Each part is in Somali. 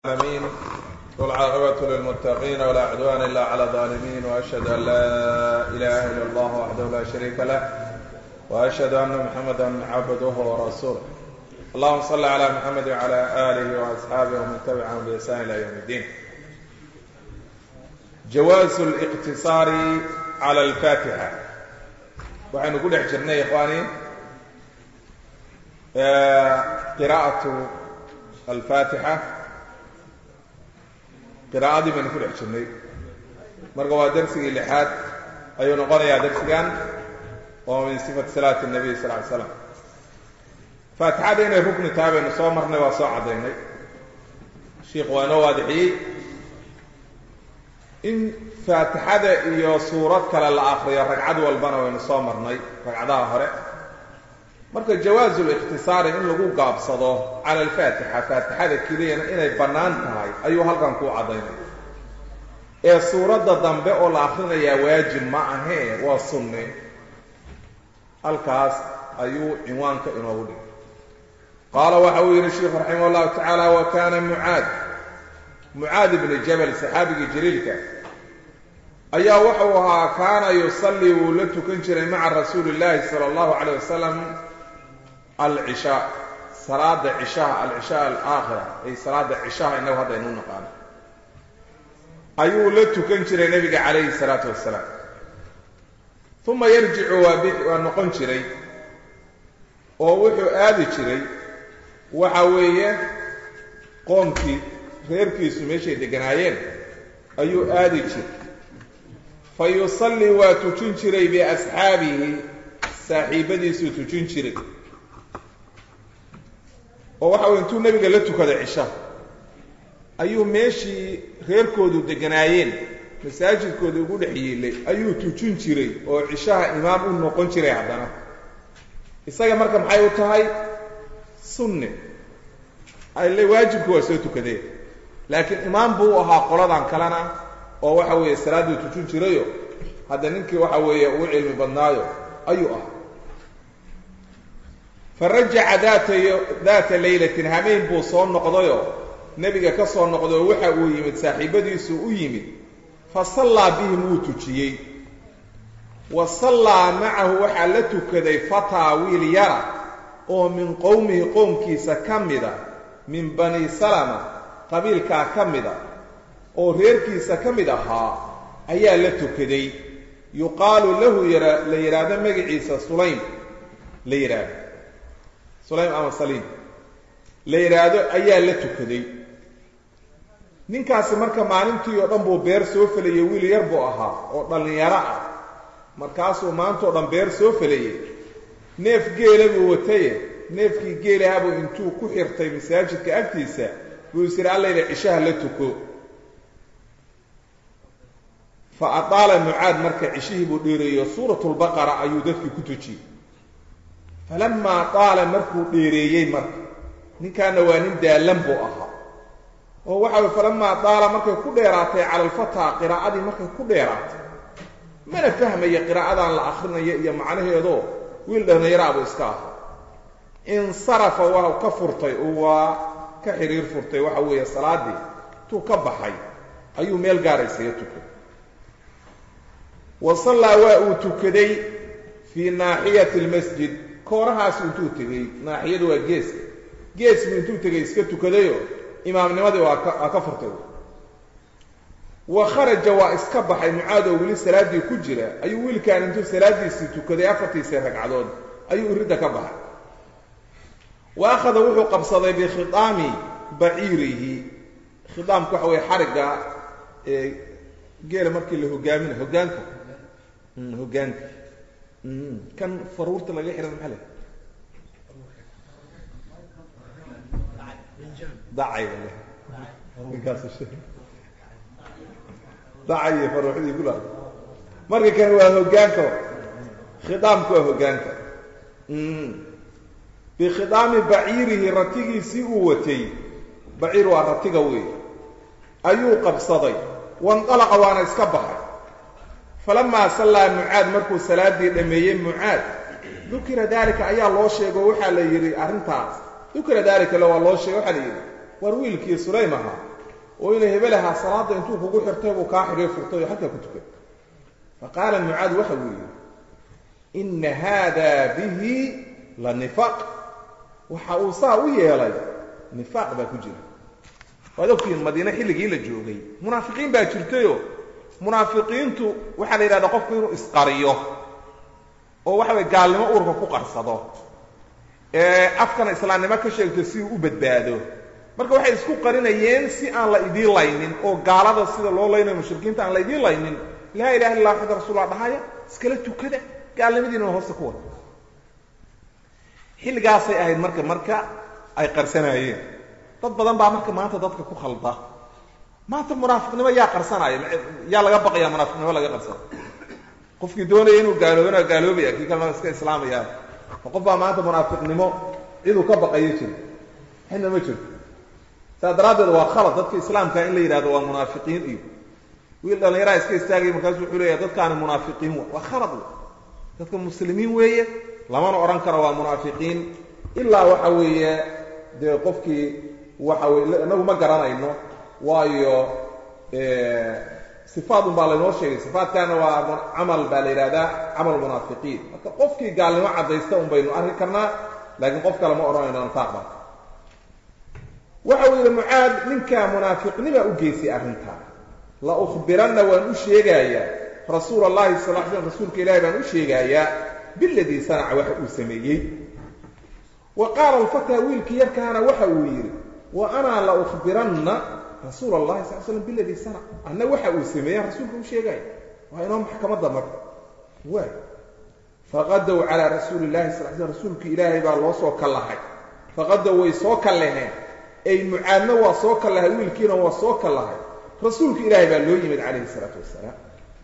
العالمين والعاقبة للمتقين ولا عدوان إلا على الظالمين وأشهد أن لا إله إلا الله وحده لا شريك له وأشهد أن محمدا عبده ورسوله اللهم صل على محمد وعلى آله وأصحابه ومن تبعهم بإحسان إلى يوم الدين جواز الاقتصار على الفاتحة waxaynu ku dhex jirnay ikhwaani qiraa'atu alfaatixa qiraa'adii baynu ku dhex jirnay marka waa darsigii lixaad ayuu noqonayaa darsigan oo min sifati salaati nabiy sal ly slam faatixada inay rukni tahay baynu soo marnay waa soo caddaynay sheikhu waa inoo waadixiyey in faatixada iyo suurad kale la akriyo ragcad walbana waynu soo marnay ragcadaha hore marka jawaazu likhtisaari in lagu gaabsado cala alfaatixa faatixada keliyana inay bannaan tahay ayuu halkan kuu caddaynay ee suuradda dambe oo la akrinayaa waajib ma ahee waa sunne halkaas ayuu cinwaanka inoogu dhigay qaala waxa uu yidhi sheikhu raximah llahu tacaala wa kana mucaad mucaad ibni jabal saxaabigii jaliilka ayaa wuxuu ahaa kaana yusallii wuu la tukan jiray maca rasuuli illaahi sala allahu calayh wasalam alcishaa salaada cishaha alcishaa alaakhira ay salaada cishaha innagu hadda aynuu naqaano ayuu la tukan jiray nebiga calayhi salaatu wasalaam uma yarjicu waa bi waa noqon jiray oo wuxuu aadi jiray waxa weeye qoomkii reerkiisu meeshay deganaayeen ayuu aadi jiray fa yusallii waa tujin jiray biasxaabihi saaxiibadiisuu tujin jiray oo waxa weye intuu nebiga la tukada cisha ayuu meeshii reerkoodu deganaayeen masaajidkooda ugu dhex yiilay ayuu tujin jiray oo cishaha imaam u noqon jiray haddana isaga marka maxay u tahay sunne alle waajibku waa soo tukadeen laakiin imaam buu u ahaa qoladan kalena oo waxa weeye salaadduu tujin jirayo hadda ninkii waxa weeye ugu cilmi badnaayo ayuu ahaa fa rajaca daata daata laylatin hameen buu soo noqdayoo nebiga ka soo noqdayoo waxa uu yimid saaxiibadiisu u yimid fa sallaa bihim wuu tujiyey wa sallaa macahu waxaa la tukaday fataa wiil yara oo min qowmihi qoomkiisa ka mida min bani salama qabiilkaa ka mida oo reerkiisa ka mid ahaa ayaa la tukaday yuqaalu lahu yara la yidhaahdo magaciisa sulaym la yidhaahdo sulaym ama saliim la yidhaahdo ayaa la tukaday ninkaasi marka maalintii oo dhan buu beer soo felayey wiil yar buu ahaa oo dhallinyaro ah markaasuu maantao dhan beer soo felayey neef geela buu wataye neefkii geelahabuu intuu ku xirtay masaajidka agtiisa buu is yidhi allayla cishaha la tuko fa adaala mucaad marka cishihii buu dheereeyo suuratulbaqara ayuu dadkii ku tujiyey falamaa daala markuu dheereeyey marka ninkaana waa nin daallan buu ahaa oo waxa way falamaa daala markay ku dheeraatay cala alfataa qiraa'adii markay ku dheeraatay mana fahmaya qiraa'adan la akrinayo iyo macnaheedoo wiil dhallinyaraabuu iska ahaa insarafa waa ka furtay oo waa ka xiriir furtay waxa weeye salaaddii intuu ka baxay ayuu meel gaaraysaga tukay wa sallaa waa uu tukaday fii naaxiyati almasjid koorahaasu intuu tegey naaxiyadu waa geeska geesbuu intuu tegay iska tukadayoo imaamnimadii waa ka waa ka furtay wa kharaja waa iska baxay mucaad oo weli salaaddii ku jira ayuu wiilkaan intuu salaaddiisii tukaday afartiisii ragcadood ayuu iridda ka baxay wa akhada wuxuu qabsaday bikhidaami baciirihi khidaamku waxa weye xarigga ee geela markii la hogaaminayo hogaanka hogaanka kan faruurta laga xihan maxaa le dacay ninkaas dacay iyo faruuxdii kula marka kan waa hogaanka khidaamku waa hogaanka bikhidaami baciirihi ratigiisii uu watay baciir waa ratiga wey ayuu qabsaday wandalaqa waana iska baxay falamaa sallaa mucaad markuu salaaddii dhammeeyey mucaad dukira daalika ayaa loo sheego waxaa la yidhi arrintaas dukira daalika le waa loo sheegay waxaa la yidhi war wiilkii sulaym ahaa oo inay hebelahaa salaadda intuu kugu xirtay buu kaa xidhiyo furtay oo halkaa ku tukay fa qaala mucaad waxa uu yidhi ina haada bihi la nifaaq waxa uu saa u yeelay nifaaq baa ku jira waad ogtihiin madiine xilligii la joogay munaafiqiin baa jirtayoo munaafiqiintu waxaa la yidhahdaa qofku inuu isqariyo oo waxa way gaalnimo uurka ku qarsado ee afkana islaamnimo ka sheegto si uu u badbaado marka waxay isku qarinayeen si aan la idiin laynin oo gaalada sida loo laynayo mushrikiinta aan la idiin laynin laa ilaha illa axad rasuullah dhahaya iskala tukada gaalnimadiinana hoosta ku wada xilligaasay ahayd marka marka ay qarsanaayeen dad badan baa marka maanta dadka ku khalda maanta munaafiqnimo yaa qarsanaya yaa laga baqaya munaafiqnimo laga qarsana qofkii doonaya inuu gaaloobana gaaloobaya kii kalena iska islaamaya qof baa maanta munaafiqnimo ciduu ka baqayo jiro xina ma jirto saas daraaddeed waa khalad dadka islaamka in la yidhahdo waa munaafiqiin iyo wiil dhallinyaraha iska istaagaya markaasu wuxuu leeyahay dadkaani munaafiqiin wa waa khalad wey dadka muslimiin weeye lamana odhan karo waa munaafiqiin ilaa waxa weeye dee qofkii waxa weye inagu ma garanayno waayo sifaadun baa laynoo sheegay sifaadkaana waa camal baa la yidhahdaa camal munaafiqiin marka qofkii gaalnimo caddaysta un baynu arki karnaa laakiin qof kale ma odhanayno nifaaq baa waxa uu yidhi mucaad ninkaa munaafiqnima u geysay arrintaa la ukhbiranna waan u sheegayaa rasuul allahi sal l slm rasuulka ilaahi baan u sheegaayaa biladii sanaca waxa uu sameeyey wa qaala alfataa wiilkii yarkaana waxa uu yidhi wa anaa la ukhbiranna rasuul allahi sal slam biladii sanac anna waxa uu sameeya rasuulka u sheegaya waa inoo maxkamadda marka waay faqadow calaa rasuuli illahi sal slam rasuulka ilaahay baa loo soo kallahay faqadow way soo kallaheen ay mucaadna waa soo kallahay wiilkiina waa soo kallahay rasuulka ilaahay baa loo yimid calayhi isalaatu wasalaam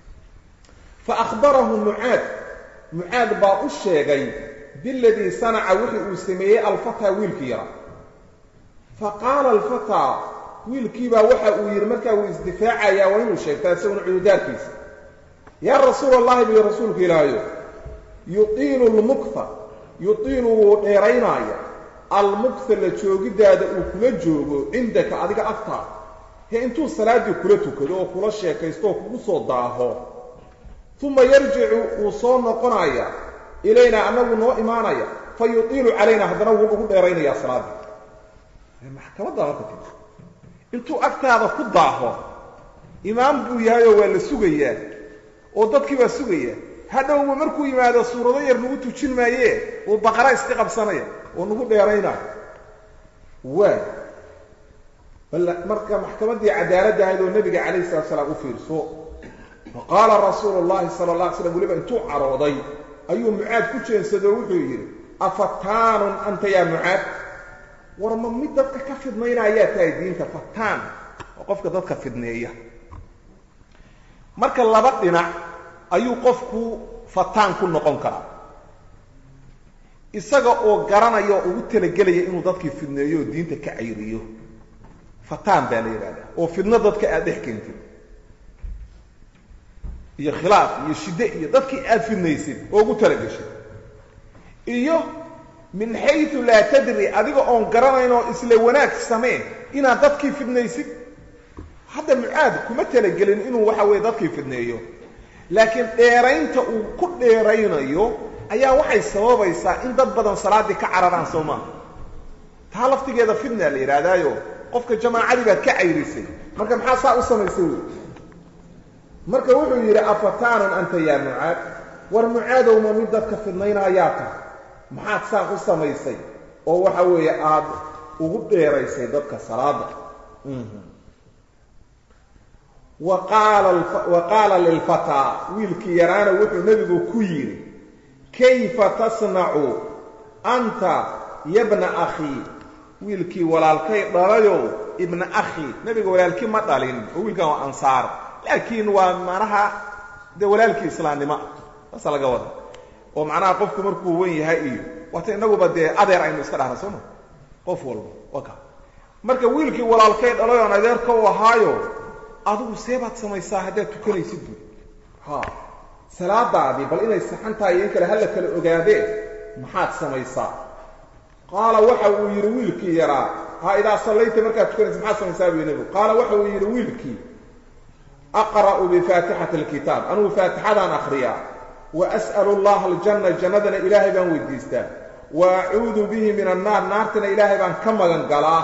fa akhbarahu mucaad mucaad baa u sheegay biladii sanaca wixii uu sameeyey alfataa wiilkii yara fa qaala alfataa wiilkiibaa waxa uu yidhi markaa wuu isdifaacayaa waa inuu sheegtaa isaguna cududaarkiisa yaa rasuul allahi buyo rasuulka ilaahayo yutiilu lmukha yutiilu wuu dheeraynaaya almukha la joogidaada uu kula joogo cindaka adiga agtaa he intuu salaaddii kula tukado oo kula sheekaysto oo kugu soo daaho uma yarjicu wuu soo noqonaya ilaynaa annagu noo imaanaya fa yutiilu calayna haddana wuu ugu dheeraynayaa salaaddii maxkamadda marka tii intuu agtaada ku daaho imaam buu yahayoo waa la sugayaa oo dadkii baa sugaya hadhowba markuu yimaado suurado yar nagu tujin maayee uu baqara iska qabsanaya oo nagu dheeraynaayo waay bal marka maxkamaddii cadaaladda ahayd oo nebiga calayhi salatu salaam u fiirso fa qaala rasuulu llahi sala alla alay slam weliba intuu carooday ayuu mucaad ku jeensado wuxuu yidhi afataanun anta yaa mucaad war ma mid dadka ka fidmaynayaa tahay diinta fataan oo qofka dadka fidneeya marka laba dhinac ayuu qofku fataan ku noqon karaa isaga oo garanaya oo ugu talagelaya inuu dadkii fidneeyo oo diinta ka cayriyo fataan baa la yidhahdaa oo fidno dadka aad dhex keentid iyo khilaaf iyo shidde iyo dadkii aad fidnaysid oo ugu talageshid iyo min xayu laa tadri adiga oon garanayn oo isla wanaag samee inaad dadkii fidnaysid hadda mucaad kuma talagelin inuu waxa weeye dadkii fidneeyo laakiin dheeraynta uu ku dheeraynayo ayaa waxay sababaysaa in dad badan salaaddii ka cararaan soo maaha taa laftigeeda fidna la yidhaahdaayo qofka jamaacadii baad ka cayrisay marka maxaa saa u samaysay wey marka wuxuu yidhi afataanun anta yaa mucaad war mucaadowma mid dadka fidnaynayaa tahay maxaad saan u samaysay oo waxa weeye aada ugu dheeraysay dadka salaada wa qaala lilfataa wiilkii yaraana wuxuu nebigu ku yidhi kayfa tasnacu anta yabna akhii wiilkii walaalkay dhalayow ibna akhi nebiga walaalkii ma dhalin oo wiilkan waa ansaar laakiin waa macnaha dee walaalkii islaamnimo saasa laga wada oo macnaha qofku markuu wen yahay iyo waata inaguba dee adeer aynu iska dhahna sooma qof walba waka marka wiilkii walaalkay dhalay oon adeerka u ahaayo adigu see baad samaysaa haddaad tukanaysid buy ha salaadaadii bal inay saxan tahay iyo in kale hala kala ogaadee maxaad samaysaa qaala waxa uu yidhi wiilkii yaraa ha idaa sallayta markaad tukanaysa maxaad samaysaa buu nebigu qaala waxa uu yidhi wiilkii aqra'u bifaatixati alkitaab anugu faatixadaan akhriyaa wa as'alu allaha aljanna jannadana ilaahay baan weydiistaa wa acuudu bihi min annaar naartana ilaahay baan ka magan galaa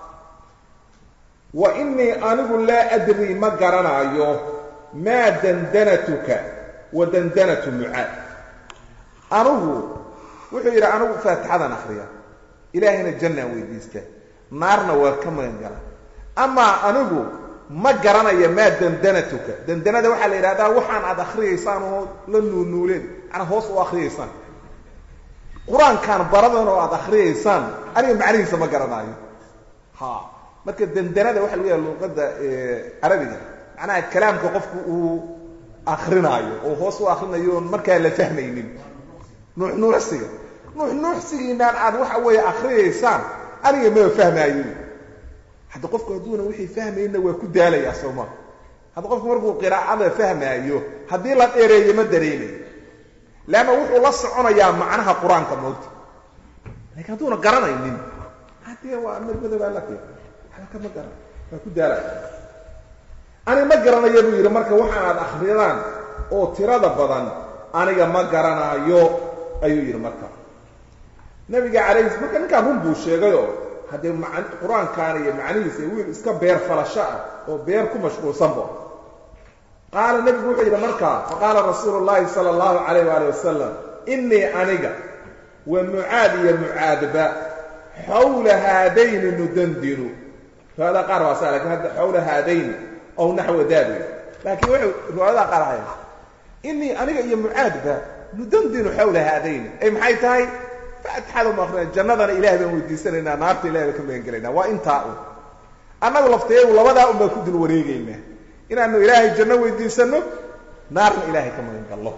wa innii anigu laa adrii ma garanaayo maa dandanatuka wa dandanatu mucaad anigu wuxuu yidhi anigu faatixadaan akhriya ilaahayna jannaan weydiista naarna waa ka magan gala amaa anigu ma garanaya maa dandanatuka dandanada waxaa la yidhahdaa waxaan aad akhriyaysaan oo la nuulnuuleen macnaa hoos u akhriyaysaan qur-aankaan baradan oo aad akhriyaysaan aniga macnihiisa ma garanaayo ha marka dandanada waxa lagu yaha luuqadda carabiga macnaha kalaamka qofku uu akrinaayo oo hoos u akrinayo oon markaa la fahmaynin nuuxnuuxsiga nuuxnuuxsigiinaan aad waxa weeye akriyaysaan aniga maba fahmaayo hadda qofku hadduuna wixii fahmayna waa ku daalayaa sooma hadda qofku markuu qiraacada fahmaayo haddii la dheereeyo ma dareemayo leanna wuxuu la soconayaa macnaha qur-aanka moogta laakiin hadduuna garanaynin haddee waa madmadobaa la keen halka ma garan waa ku daalaya ani ma garanayo buu yidhi marka waxaan aad akridaan oo tirada badan aniga ma garanaayo ayuu yidhi marka nabiga calayhi marka ninkaan run buu sheegayoo haddee man qur-aankaan iyo macnihiisa wiil iska beer falasho ah oo beer ku mashquulsanba qaala nebigu wuxuu yidhi markaa faqaala rasuulu llahi sala allahu calayh waali wasalam innii aniga wa mucaad iyo mucaadba xawla haadayni nudandinu riwaayadaha qaar waa saa lakin hadda xawla haadayni ow naxwa daadi laakiin waxay riwaayadaha qaar ahayd innii aniga iyo mucaadba nudandinu xawla haadayni ay maxay tahay faatixada ma akrina jannadana ilahay baan weydiisanaynaa naarta ilahay baan ka magan gelaynaa waa intaa un annagu lafteeyagu labadaa un baan ku dul wareegaynaa inaanu ilaahay janno weydiisano naarna ilaahay ka magan gallo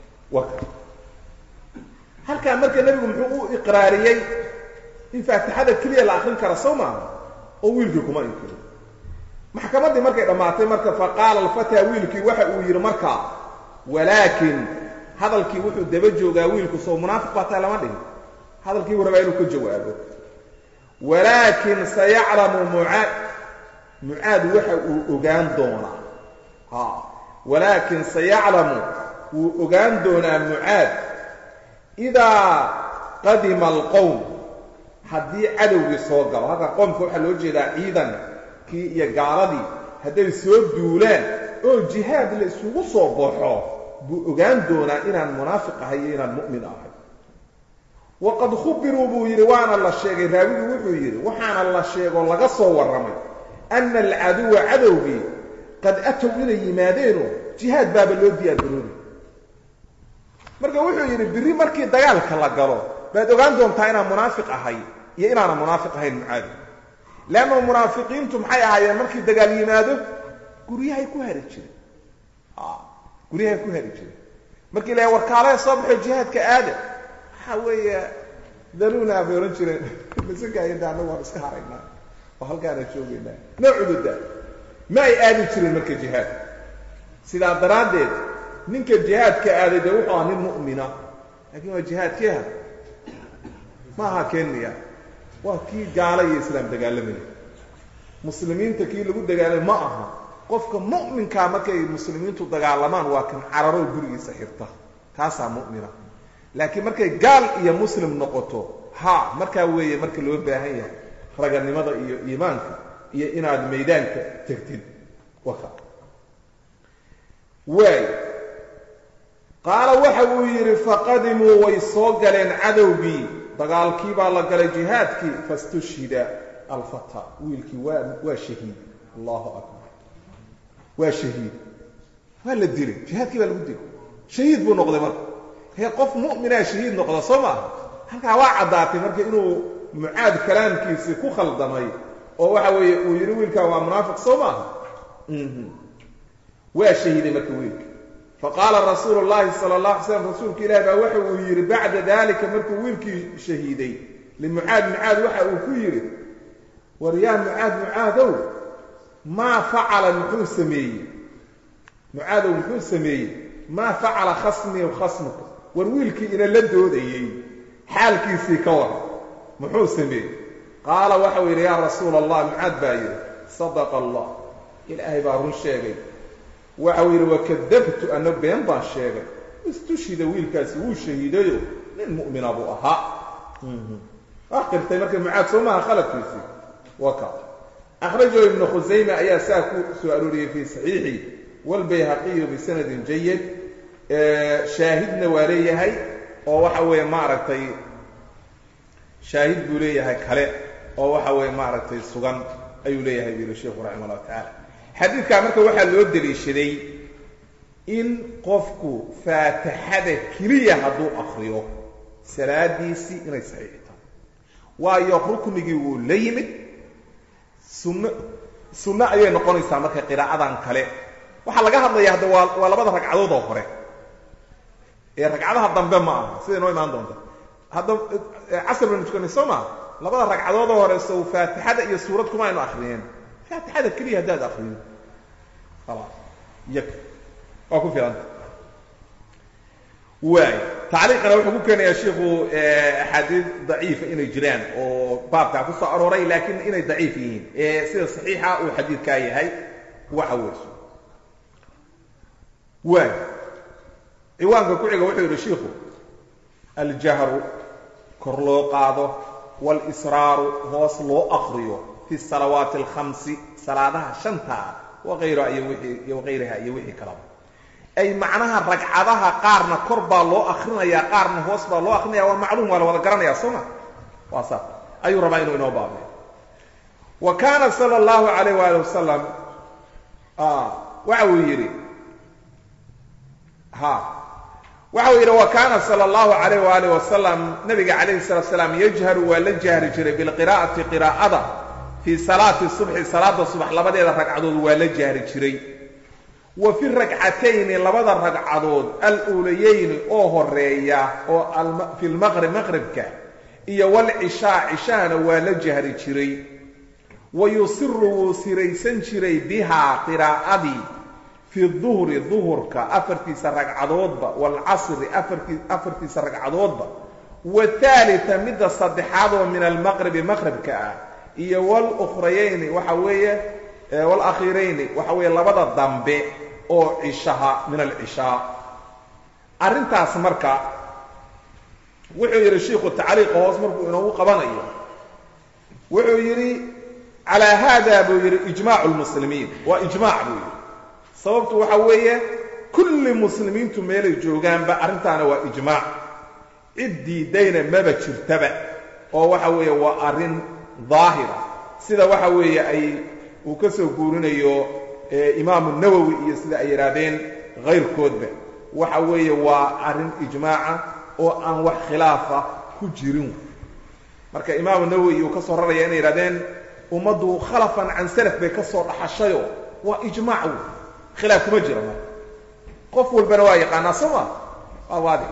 halkaa marka nebigu muxuu u iqraariyey in faatixada keliya la akrin kara soo maaha oo wiilkii kuma inkiro maxkamaddii markay dhammaatay marka faqaala alfataa wiilkii waxa uu yidhi markaa walaakin hadalkii wuxuu daba joogaa wiilku soo munaafiq baa taa lama dhihin hadalkii buu rabaa inuu ka jawaabo walaakin sayaclamu mucaad mucaad waxa uu ogaan doonaa ha walaakin sayaclamu wuu ogaan doonaa mucaad idaa qadima alqowm haddii cadowgii soo galo halka qoomka waxaa loo jeedaa ciidankii iyo gaaladii hadday soo duulaan oo jihaad la isugu soo baxo buu ogaan doonaa inaan munaafiq ahay iyo inaan mu'min ahay waqad khubiruu buu yidhi waana la sheegay raawigii wuxuu yidhi waxaana la sheegoo laga soo warramay ana alcaduwa cadowgii qad atow inay yimaadeenoo jihaad baaba loo diyaargaroobi marka wuxuu yidhi birri markii dagaalka la galo baad ogaan doontaa inaan munaafiq ahay iyo inaanan munaafiq ahayn mucaadi leanna munaafiqiintu maxay ahaayeen markii dagaal yimaado guryahay ku hari jireen guryahay ku hari jireen markii la warkaalaha soo baxo jihaadka aada waxa weeye daluuna bay odhan jireen masankaayada annagu waan iska haraynaa oo halkaana joogaynaa noocududa ma ay aadi jireen marka jihaad sidaa daraaddeed ninka jihaadka aaday dee wuxuu aha nin mu'mina laakiin waa jihaadkeeha ma aha kenya waa kii gaala iyo islaam dagaalamaya muslimiinta kii lagu dagaalamay ma aha qofka mu'minkaa markay muslimiintu dagaalamaan waa kan cararoo gurigiisa xirta kaasaa mu'mina laakiin markay gaal iyo muslim noqoto ha markaa weeye marka loo baahan yahay raganimada iyo iimaanka iyo inaad maydaanka tegtid waka waay qaala waxa uu yidhi faqadimuu way soo galeen cadowgii dagaalkii baa la galay jihaadkii fastushhida alfata wiilkii waa waa shahiid allahu akbar waa shahiid waa la dilay jihaadkii baa lagu dilay shahiid buu noqday marka hee qof mu'minaa shahiid noqda soo maaha halkaa waa caddaatay marka inuu mucaad kalaamkiisii ku khaldamay oo waxa weeye uu yidhi wiilkaa waa munaafiq soo maaha waa shahiiday marka wiilka faqaala rasuulu llahi sala allah alay slam rasuulka ilahi baa waxa uu yidhi bacda dalika markuu wiilkii shahiiday limucaad mucaad waxa uu ku yidhi war yaa mucaad mucaadow maa facala muxuu sameeyey mucaadow muxuu sameeyey maa facala khasmii khasmuka war wiilkii ina la doodayey xaalkiisii ka war muxuu sameeyey qaala waxau yidhi yaa rasuula allah mucaad baa yidhi sadaqa allah ilaahay baa run sheegay waxau yidhi wakadabtu ana been baan sheegay istushhida wiilkaasi wuu shahiidayo nin mu'mina buu ahaa waa qirtay marka mucaad soo maaha khaladkiisii waka akhrajahu ibnu khusayme ayaa saa ku soo arooriyey fii saxiixi waalbayhaqiyu bisanadin jayid shaahidna waa leeyahay oo waxa weeye maaragtay shaahid buu leeyahay kale oo waxa weeye maaragtay sugan ayuu leeyahay buu yihi sheikhu raximah llahu tacaala xadiidkaa marka waxaa loo deliishaday in qofku faatixada keliya hadduu akriyo salaadiisii inay saxiixi tahay waayo ruknigii wuu la yimid sunno sunno ayay noqonaysaa marka qiraa'adan kale waxaa laga hadlaya hadda waa waa labada ragcadood oo hore ee ragcadaha dambe ma aha siday noo imaan doonta hadda casr baynu tukanay soo maa labada ragcadood oo hore sow faatixada iyo suurad kuma aynu akriyeen faatixada keliya haddaad akriyo khalaas yak waa ku filanta waay tacliiqana wuxuu ku keenayaa shiiku axaadiid daciifa inay jiraan oo baabkaa ku soo arooray laakiin inay daciif yihiin ee sida saxiixa uu xadiidkaa yahay waxa weyso waay ciwaanka ku xiga wuxuu yidhi shiiku aljahru kor loo qaado walisraaru hoos loo akriyo fi salawaati alkhamsi salaadaha shanta ah waqayra iyo wixii iyo waqayraha iyo wixii kalaba ay macnaha ragcadaha qaarna kor baa loo akrinayaa qaarna hoos baa loo akrinaya waa macluum waa la wada garanayaa soo ma waa saas ayuu rabaa inuu inoo baabiyo wa kaana sala allahu alayh waali wasalam waxa uu yidhi ha waxa uu yidhi wa kaana sala allahu alayh waalih wasalam nabiga calayhi salatu salaam yajharu waa la jahri jiray bilqiraa'ati qiraa'ada fii salaati subxi salaada subax labadeeda ragcadood waa la jahri jiray wa fi ragcatayni labada ragcadood aluulayeyni oo horeeya oo fi lmaqrib maqribka iyo walcishaa cishahana waa la jahri jiray wa yusiru wuu siraysan jiray bihaa qiraa'adii fi duhri duhurka afartiisa ragcadoodba waalcasri afartiisa ragcadoodba wathaalita midda saddexaad oo min almaqribi maqribka ah iyo walukrayayni waxa weeye walakhiirayni waxa weeye labada dambe oo cishaha min alcishaa arrintaas marka wuxuu yidhi shiikhu tacliiqa hoos markuu inoogu qabanayo wuxuu yidhi calaa haada buu yidhi ijmaacu lmuslimiin waa ijmaac buu yidhi sababtu waxa weeye kulli muslimiintu meelay joogaanba arrintaana waa ijmaac cid diidayna maba jirtaba oo waxa weeye waa arrin daahira sida waxa weeye ay uu ka soo guurinayo imaamu nawowi iyo sida ay yidhaahdeen kayrkoodba waxa weeye waa arrin ijmaaca oo aan wax khilaafa ku jirin marka imaamu nawowi uu ka soo raraya inay yidhahdeen ummaddu khalafan can salaf bay ka soo dhaxashayo waa ijmaac wey khilaaf kuma jiro marka qof walbana waa yaqaanaa soo ma waa waadix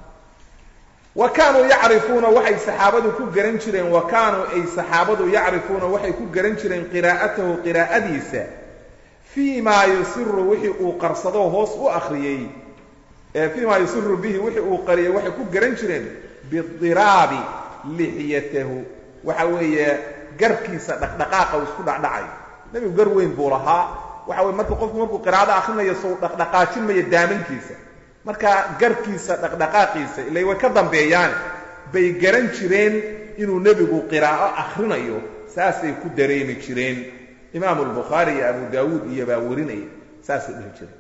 wa kaanuu yacrifuuna waxay saxaabadu ku garan jireen wa kaanuu ay saxaabadu yacrifuuna waxay ku garan jireen qiraa'atahu qiraa'adiisa fii maa yusiru wixii uu qarsado hoos u akhriyey fii maa yusiru bihi wixii uu qariyey waxay ku garan jireen bidiraabi lixyatahu waxa weeye garkiisa dhaqdhaqaaqa uu isku dhacdhacay nebigu gar weyn buu lahaa waxa weye marka qofku markuu qiraa'ada akhrinayo sou dhaqdhaqaajin maya daamankiisa marka garkiisa dhaqdhaqaaqiisa ila way ka dambeeyaan bay garan jireen inuu nebigu qiraa'o akhrinayo saasay ku dareemi jireen imaamu albukhaari iyo abu daawuud iyo baa warinaya saasay dhihi jireen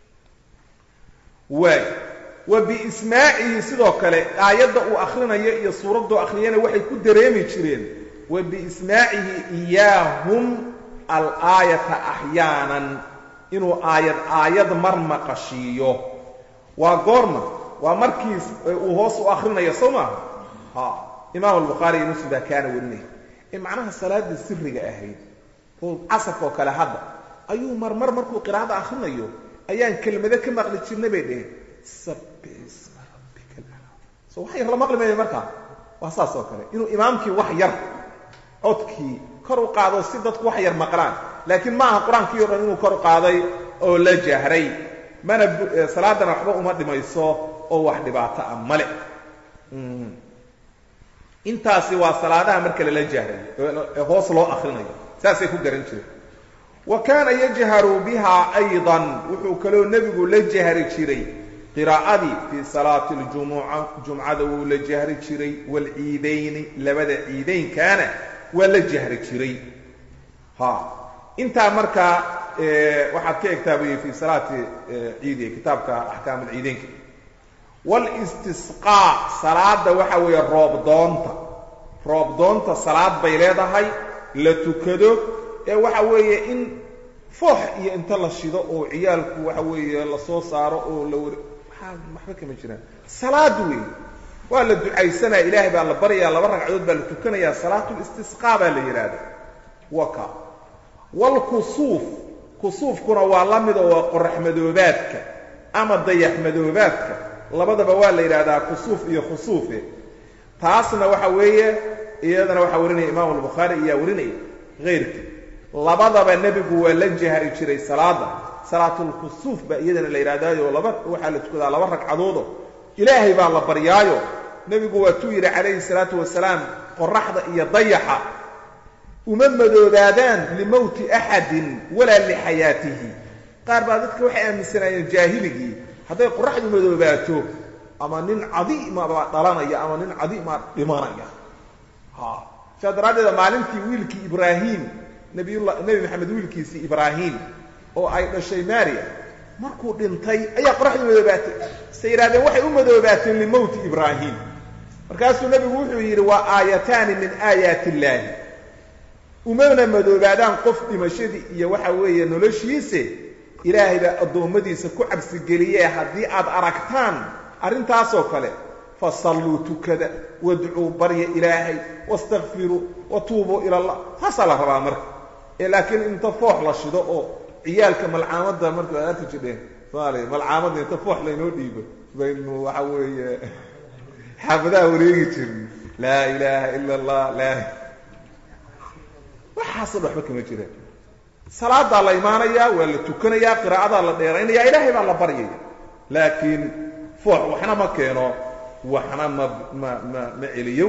waay wa biismaacihi sidoo kale aayadda uu akhrinayo iyo suuradduu akhriyana waxay ku dareemi jireen wa biismaacihi iyaahum alaayata axyaanan inuu aayad aayad mar maqashiiyo waa goorma waa markiis uu hoos u akhrinayo soo maaha ha imaam albukhaari iyo muslim baa kaana warinaya ee macnaha salaada siriga ahayd oo casarka oo kale hadda ayuu marmar markuu qiraa'ada akhrinayo ayaan kelmado ka maqli jirnay bay dheheen sabbix isma rabbika alaclaa so wax yar la maqli maayo markaa waa saas oo kale inuu imaamkii wax yar codkii kor u qaado si dadku wax yar maqlaan laakiin ma aha qur-aankii o dhan inuu kor u qaaday oo la jahray mana salaadana waxba uma dhimayso oo wax dhibaato ah male intaasi waa salaadaha marka lala jahrayo ee hoos loo akrinayo saasay ku garan jireen wa kaana yajharu biha aydan wuxuu kaloo nebigu la jahri jiray qiraa'adii fii salaati ljumuca jumcada wuu la jahri jiray waalciidayni labada ciidaynkaana waa la jahri jiray ha intaa markaa waxaad ka egtaa buy fii salaati ciidi kitaabka axkaam alciideynka walistisqaa salaada waxa weeye roob doonta roob doonta salaad bay leedahay la tukado ee waxa weeye in foox iyo inta la shido oo ciyaalku waxa weeye lasoo saaro oo la wari waxaa waxba kama jiraan salaad weeye waa la ducaysanaya ilaahay baa la baryayaa laba ragcadood baa la tukanayaa salaatulistisqaa baa la yidhaahda waka waalkusuuf kusuufkuna waa la mida waa qorax madoobaadka ama dayax madoobaadka labadaba waa la yidhaahdaa kusuuf iyo khusuufe taasna waxa weeye iyadana waxaa warinaya imaamu albukhaari iyaa warinaya hayrkii labadaba nebigu waa la jahri jiray salaada salaatulkusuuf baa iyadana la yidhahdaayo laba waxaa la tukadaa laba ragcadoodo ilaahay baa la baryaayo nebigu waatuu yidhi calayhi salaatu wasalaam qoraxda iyo dayaxa uma madoobaadaan limowti axadin walaa lixayaatihi qaar baa dadka waxay aaminsanaayeen jaahiligii hadday qoraxdu madoobaato ama nin cadiima baa dhalanaya ama nin cadiimaa dhimanaya ha saa daraaddeeda maalintii wiilkii ibraahim nabiyullah nebi maxamed wiilkiisii ibraahim oo ay dhashay maria markuu dhintay ayaa qoraxdu madoobaatay se yidhahdeen waxay u madoobaateen limowti ibraahim markaasuu nebigu wuxuu yidhi waa aayataani min aayaati illaahi umana madoobaadaan qof dhimashadii iyo waxa weeye noloshiise ilaahay baa addoommadiisa ku cabsigeliyee haddii aad aragtaan arrintaasoo kale fasalluu tukada wadcuu barya ilaahay wastakfiruu watuubuu ila allah taasaa la rabaa marka ee laakiin inta foox la shido oo ciyaalka malcaamadda marka ad arki jirdheen soomaaliya malcaamadda inta foox laynoo dhiibo baynu waxa weeye xaafadaha wareegi jirn laa ilaaha ila allah laa waxaasoo dhan waxba kama jiraan salaadaa la imaanayaa waa la tukanayaa qiraa'adaa la dheeraynaya ilaahay baa la baryaya laakiin foox waxna ma keeno waxna ma ma ma ma celiyo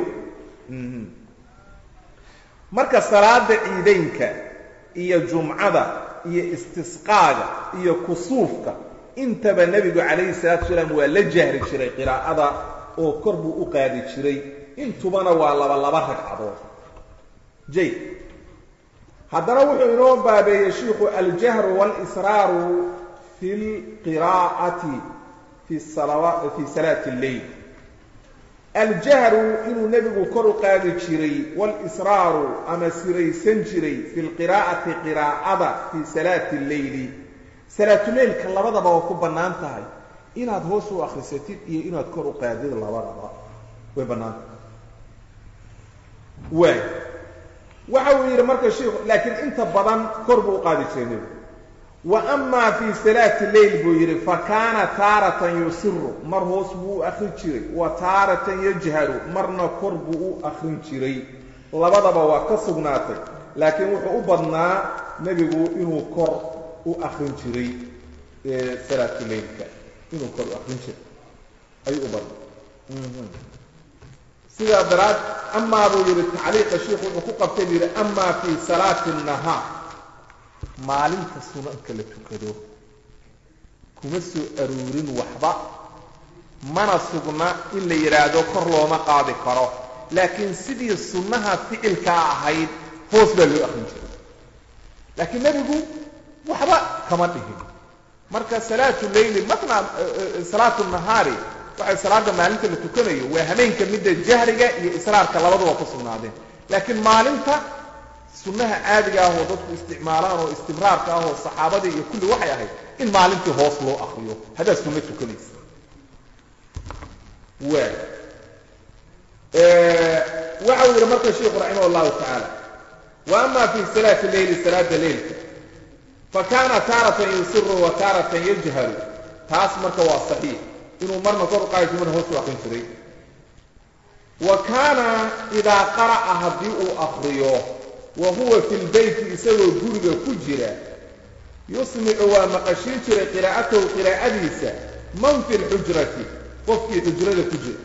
marka salaada ciidaynka iyo jumcada iyo istisqaaga iyo kusuufka intaba nebigu calayhi salaatu wasalaam waa la jahri jiray qiraa'ada oo kor buu u qaadi jiray intubana waa laba laba ragcadood jay haddana wuxuu inoo baabeeyey shiikhu aljahru walisraaru fi lqiraa'ati fi salawa fii salaati lleyl aljahru inuu nebigu kor u qaadi jiray walisraaru ama siraysan jiray fi lqiraa'ati qiraa'ada fii salaati lleyli salaatuleylka labadaba waa ku bannaan tahay inaad hoos u akhrisatid iyo inaad kor u qaadid labadaba way bannaan tahay waay waxa uu yidhi marka shiikhu laakiin inta badan kor buu u qaadi jiray nebigu wa amaa fii salaati leyl buu yidhi fa kaana taaratan yusiru mar hoos buu u akrin jiray wa taaratan yajharu marna kor buu u akrin jiray labadaba waa ka sugnaatay laakiin wuxuu u badnaa nebigu inuu kor u akrin jiray salaatu leylka inuu kor u akrin jiray ayuu u badnaa sidaa daraad amaa buu yidhi tacliiqa shiikhu wuxuu ku qabtay buu yidhi amaa fii salaati nahaar maalinta sunanka la tukado kuma soo aruurin waxba mana sugna in la yidhaahdo kor looma qaadi karo laakiin sidii sunnaha ficilkaa ahayd hoos baa loo akrin jiray laakiin nebigu waxba kama dhihin marka salaatu leyli matna salaatu nahaari waxay salaada maalinta la tukanayo waa hameenka midda jahriga iyo israarka labaduba ku sugnaadeen laakiin maalinta sunnaha caadiga ah oo dadku isticmaalaan oo istibraarka ah oo saxaabadii iyo kulli waxay ahayd in maalintii hoos loo akriyo haddaad sunno tukanaysa waa waxa uu yidhi marka sheikhu raximah llahu tacaala wa ama fii salaati leyli salaada leylka fa kaana taaratan yusiru wa taaratan yajharu taas marka waa saxiix inuu marna kor u qaadi jir marna hoos u akrin jiray wa kaana idaa qara'a haddii uu akriyo wa huwa fi lbeyti isagoo guriga ku jira yusmicu waa maqashiin jiray qiraa'atahu qiraa'adiisa man fi lxujrati qofkii xujrada ku jira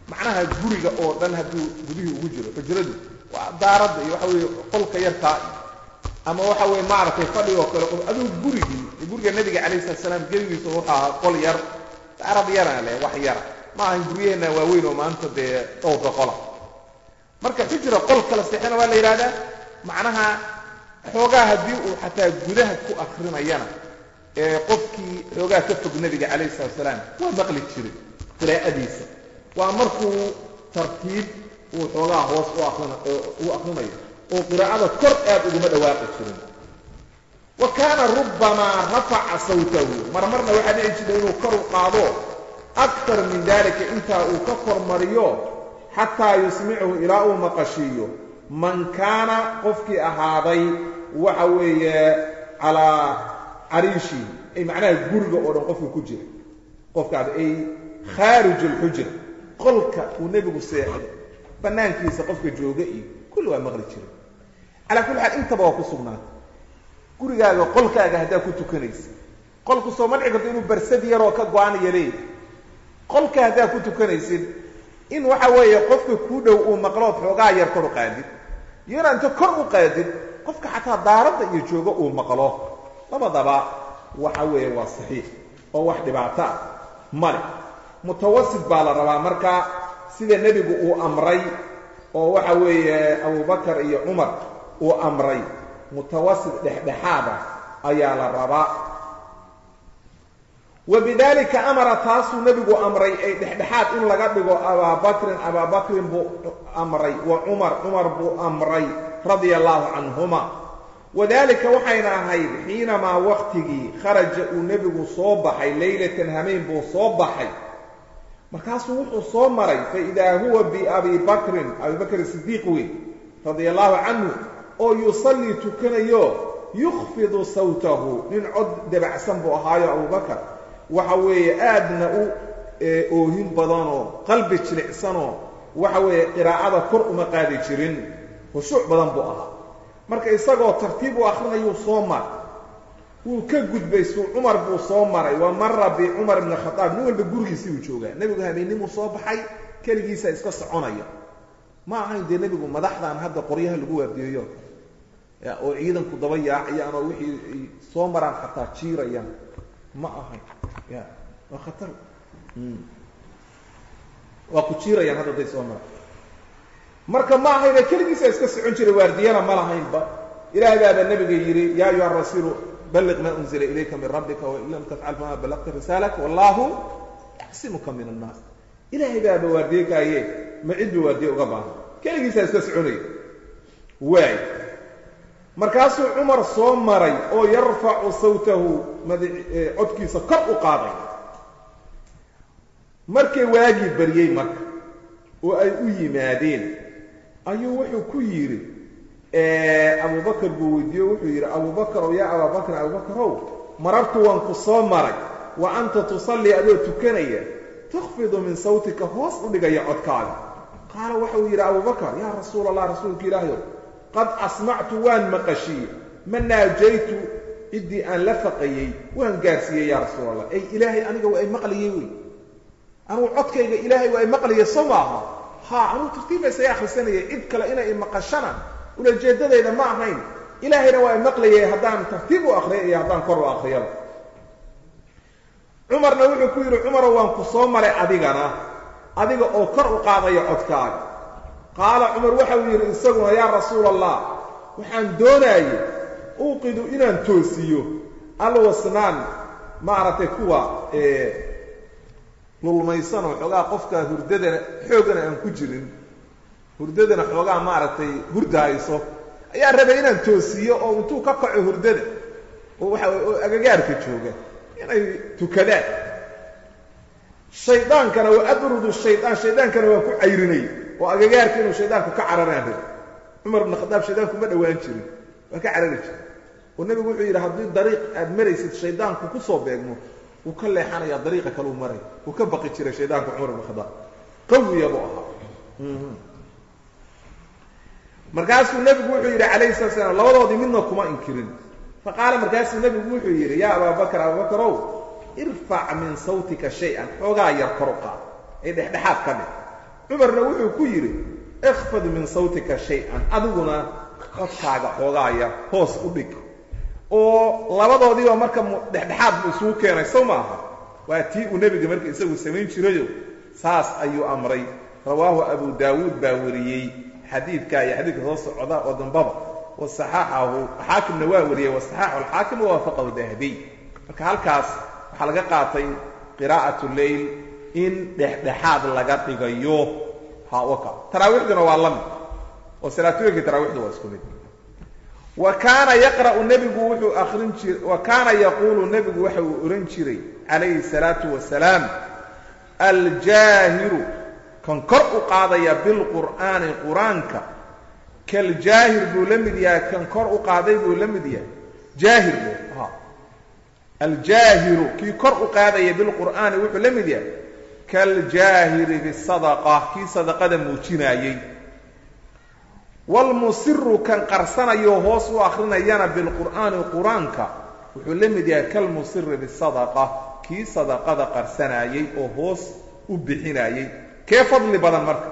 macnaha guriga oo dhan hadduu gudihii ugu jiro xujradu waa daaradda iyo waxa weeye qolka yarkaa ama waxa weye maaragtay fadhigoo kale aduu gurigii guriga nabiga calayhi salatu salaam geligiisa wuxuu ahaa qol yar daarad yarana leh wax yara ma ahan guryaheenna waaweyn oo maanta dee dhowrka qola marka xujra qol kala seexana waa la yidhahdaa macnaha xoogaa haddii uu xataa gudaha ku akrinayana ee qofkii xoogaa ka fog nebiga calayhi salatu salaam waa maqli jiray qiraa'adiisa waa markuu tartiib uu xoogaa hoos u arin u akrinayo oo qiraa'ada kor aad uguma dhawaaqi jirin wa kaana rubbamaa rafaca sawtahu marmarna waxaa dhici jirta inuu kor u qaado aktar min dalika intaa uu ka kormariyo xataa yusmichu ilaa uu maqashiiyo man kaana qofkii ahaaday waxa weeye calaa cariishi ay macnaha guriga oo dhan qofka ku jira qofkaas ay khaarij alxujra qolka uu nebigu seexdo bannaankiisa qofka jooga iyo kulli waa maqli jira calaa kulli xaal intaba waa ku sugnaatay gurigaaga qolkaaga haddaa ku tukanaysa qolku soo ma dhici karto inuu barsad yaroo ka go-anaya leeyahay qolka haddaa ku tukanaysid in waxa weeye qofka kuu dhow uu maqlood xoogaa yar kor u qaadid iyona inta kor u qaadid qofka xataa daaradda iyo joogo uu maqlo labadaba waxa weeye waa saxiix oo wax dhibaato ah male mutawasit baa la rabaa marka sida nebigu uu amray oo waxa weeye abubakar iyo cumar uu amray mutawasit dhexdhexaada ayaa la rabaa wabidalika amara taasuu nebigu amray ay dhexdhexaad in laga dhigo abaabakrin abaabakrin buu amray wa cumar cumar buu amray radia allahu canhuma wadalika waxayna ahayd xiinamaa waqtigii kharaja uu nebigu soo baxay leylatan hameen buu soo baxay markaasuu wuxuu soo maray faidaa huwa biabi bakrin abi bakr sidiiq weyn radia allahu canhu oo yusallii tukanayo yukhfidu sawtahu nin cod dabacsan buu ahaayo abubakar waxa weeye aadna u oohin badanoo qalbi jilicsanoo waxa weeye qiraa'ada kor uma qaadi jirin khushuuc badan buu ahaa marka isagoo tartiib u akrinayuu soo maray wuu ka gudbay suu cumar buu soo maray wa mara bicumar ibni khadaab nin walba gurigiisii uu joogaa nebigu habeennimuu soo baxay keligiisa iska soconaya ma ahayn dee nebigu madaxdan hadda qoryaha lagu waardiyeeyo oo ciidanku daba yaacayaan oo wixii soo maraan xataa jiirayaan ma ahayn ya waa khatar waa ku jiirayaan hadda day soo maraan marka ma ahayne keligiisa iska socon jiray waardiyana ma lahaynba ilaah baaba nebiga yidhi ya ayuha rasuulu balliq ma unzila ilayka min rabbika wain lam tafcal fama ballaqta risaalaka wallahu yaxsimuka min annaas ilaahay baaba waardiye kaaye ma cid ba waardiye uga baahan keligiisaa iska soconaya waay markaasuu cumar soo maray oo yarfacu sawtahu codkiisa kor u qaaday markay waagii baryey marka oo ay u yimaadeen ayuu wuxuu ku yidhi abubakar buu weydiiye wuxuu yidhi abubakarow yaa abaabakrin abubakarow marartu waan ku soo maray wa anta tusallii adoo tukanaya tukfidu min sawtika hoos u dhigaya codkaaga qaala waxau yidhi abubakar yaa rasuula allah rasuulka ilaahayow qad asmactu waan maqashiye ma naajaytu ciddii aan la faqayey waan gaarsiiyey yaa rasuul allah ay ilaahay aniga waa ay maqlayey wey anugu codkayga ilaahay waa ay maqlayay soo maaha ha anugu tartiibba isaga akhrisanayay cid kale inay maqashana ulajeeddadayda ma ahayn ilaahayna waa ay maqlayay haddaan tartiib u akriya iyo haddaan kor u akriyaba cumarna wuxuu ku yidhi cumarow waan ku soo maray adigana adiga oo kor u qaadaya codkaaga qaala cumar waxau yidhi isaguna yaa rasuula allah waxaan doonaayey uuqidu inaan toosiyo alwasnaan maaragtay kuwa lulmaysanoo xoogaa qofka hurdadana xoogana aan ku jirin hurdadana xoogaa maaragtay hurda hayso ayaa rabay inaan toosiyo oo intuu ka kaco hurdada oo waxa oo agagaarka jooga inay tukadaan shaydaankana waa abrudu shaydaan shaydaankana waan ku cayrinay oo agagaarka inuu shaydaanku ka cararaan rabay cumar ibn khadaab shaydaanku ma dhowaan jirin waa ka carari jira oo nebigu wuxuu yidhi haddii dariiq aad maraysid shaydaanku ku soo beegmo wuu ka leexanayaa dariiqa kaleu maray wuu ka baqi jiray shaydaanku cumar ibn khadaab qawiya buu ahaa markaasuu nebigu wuxuu yidhi calayhi salatu slam labadoodii midna kuma inkirin faqaala markaasuu nebigu wuxuu yidhi yaa abaabakar abaabakarow irfac min sawtika shay-an xoogaa yar kor u qaad ee dhexdhexaad ka dhig cumarna wuxuu ku yidhi ikfad min sawtika shay-an adiguna codkaaga xoogaaya hoos u dhig oo labadoodiiba marka dhexdhexaad buu isugu keenay sow maaha waa tii uu nebiga marka isagu samayn jirayo saas ayuu amray rawaahu abu daawuud baa wariyey xadiidka iyo xadiidka soo socda oo dambaba wasaxaaxahu xaakimna waa wariyey wasaxaaxu alxaakim wawaafaqahu dahabiy marka halkaas waxaa laga qaatay qiraa'at leyl in dhexdhexaad laga dhigayo hawaka taraawiixduna waa la mid oo salaatooyinkii taraawiixdu waa isku mid wa kaana yaqra'u nebigu wuxuu akrin jiray wa kaana yaquulu nebigu waxa uu ohan jiray calayhi salaatu wasalaam aljaahiru kan kor u qaadaya bilqur'aani qur-aanka kaljaahir buu la mid yahay kan kor u qaaday buu la mid yahay jaahir bu aljaahiru kii kor u qaadaya bilqur'aani wuxuu la mid yahay kaljaahiri bisadaqa kii sadaqada muujinaayey waalmusiru kan qarsanayo hoos u akrinayana bilqur'aani qur-aanka wuxuu la mid yahay kalmusiri bisadaqa kii sadaqada qarsanaayey oo hoos u bixinaayey kee fadli badan marka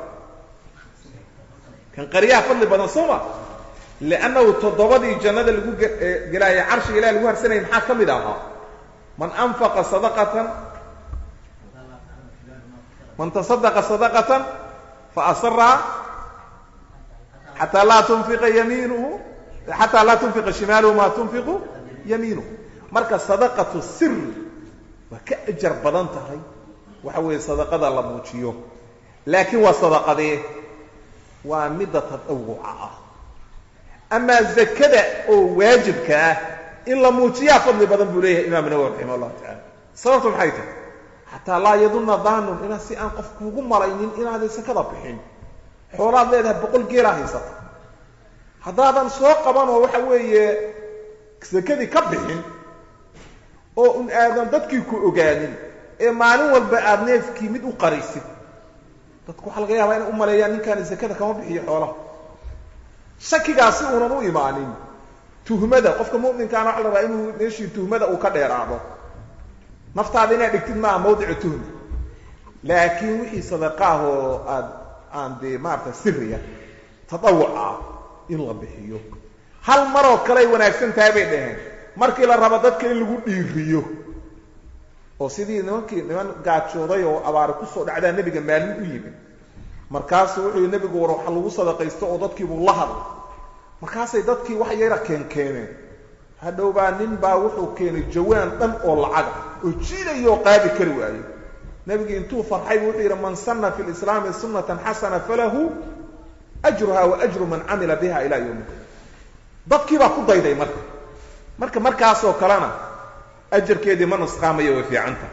kan qaryaha fadli badan soo ma liannahu toddobadii jannada lagu gelaayay carshiga ilahi lagu harsanayay maxaa ka mid ahaa man anfaqa sadaqatan man tasadaqa sadaqatan faasaraha xataa laa tunfiqa yamiinuhu xataa laa tunfiqa shimaaluhu maa tunfiqu yamiinuhu marka sadaqatu siri waa ka ajar badan tahay waxa weeye sadaqada la muujiyo laakiin waa sadaqadee waa midda tadawuca ah amaa zakada oo waajibka ah in la muujiyaa fadli badan buu leeyahay imaam nawowi raximah allahu tacala sababtu maxay tahay xataa laa yadunna daanun inaa si aan qof kuugu malaynin inaaday sakada bixin xoolaad leedahay boqol geelaa haysata haddaadan soo qaban oo waxa weeye sakadii ka bixin oo un aadan dadkii ku ogaanin ee maalin walba aada neefkii mid u qarisid dadku waxaa laga yaabaa inay u maleeyaan ninkaani sakada kama bixiyo xoolaha shakigaasi uunan u imaanin tuhmada qofka mu'minkaana waxa la rabaa inuu meeshii tuhmada uu ka dheeraado naftaada inaad dhigtid maaha mawdicu tuhma laakiin wixii sadaqaah oo aad aan dee maarata siriya tadawuca in la bixiyo hal maroo kaley wanaagsan tahay bay dhaheen markii la rabo dadka in lagu dhiiriyo oo sidii nimankii niman gaajooday oo abaari kusoo dhacdaa nebiga maalin u yimid markaasuu wuxuu yihi nebigu war waxa lagu sadaqaysto oo dadkiibuu la hadlay markaasay dadkii wax yara keenkeeneen hadhow baa nin baa wuxuu keenay jawaan dhan oo lacaga oo jiidayo qaadi kari waayo nebigu intuu farxay buu wuxuu yidhi man sanna fi lislaami sunnatan xasana falahu ajruha wa ajru man camila biha ilaa yowmika dadkii baa ku dayday marka marka markaasoo kalena ajarkeedii ma nusqaamayo way fiicanta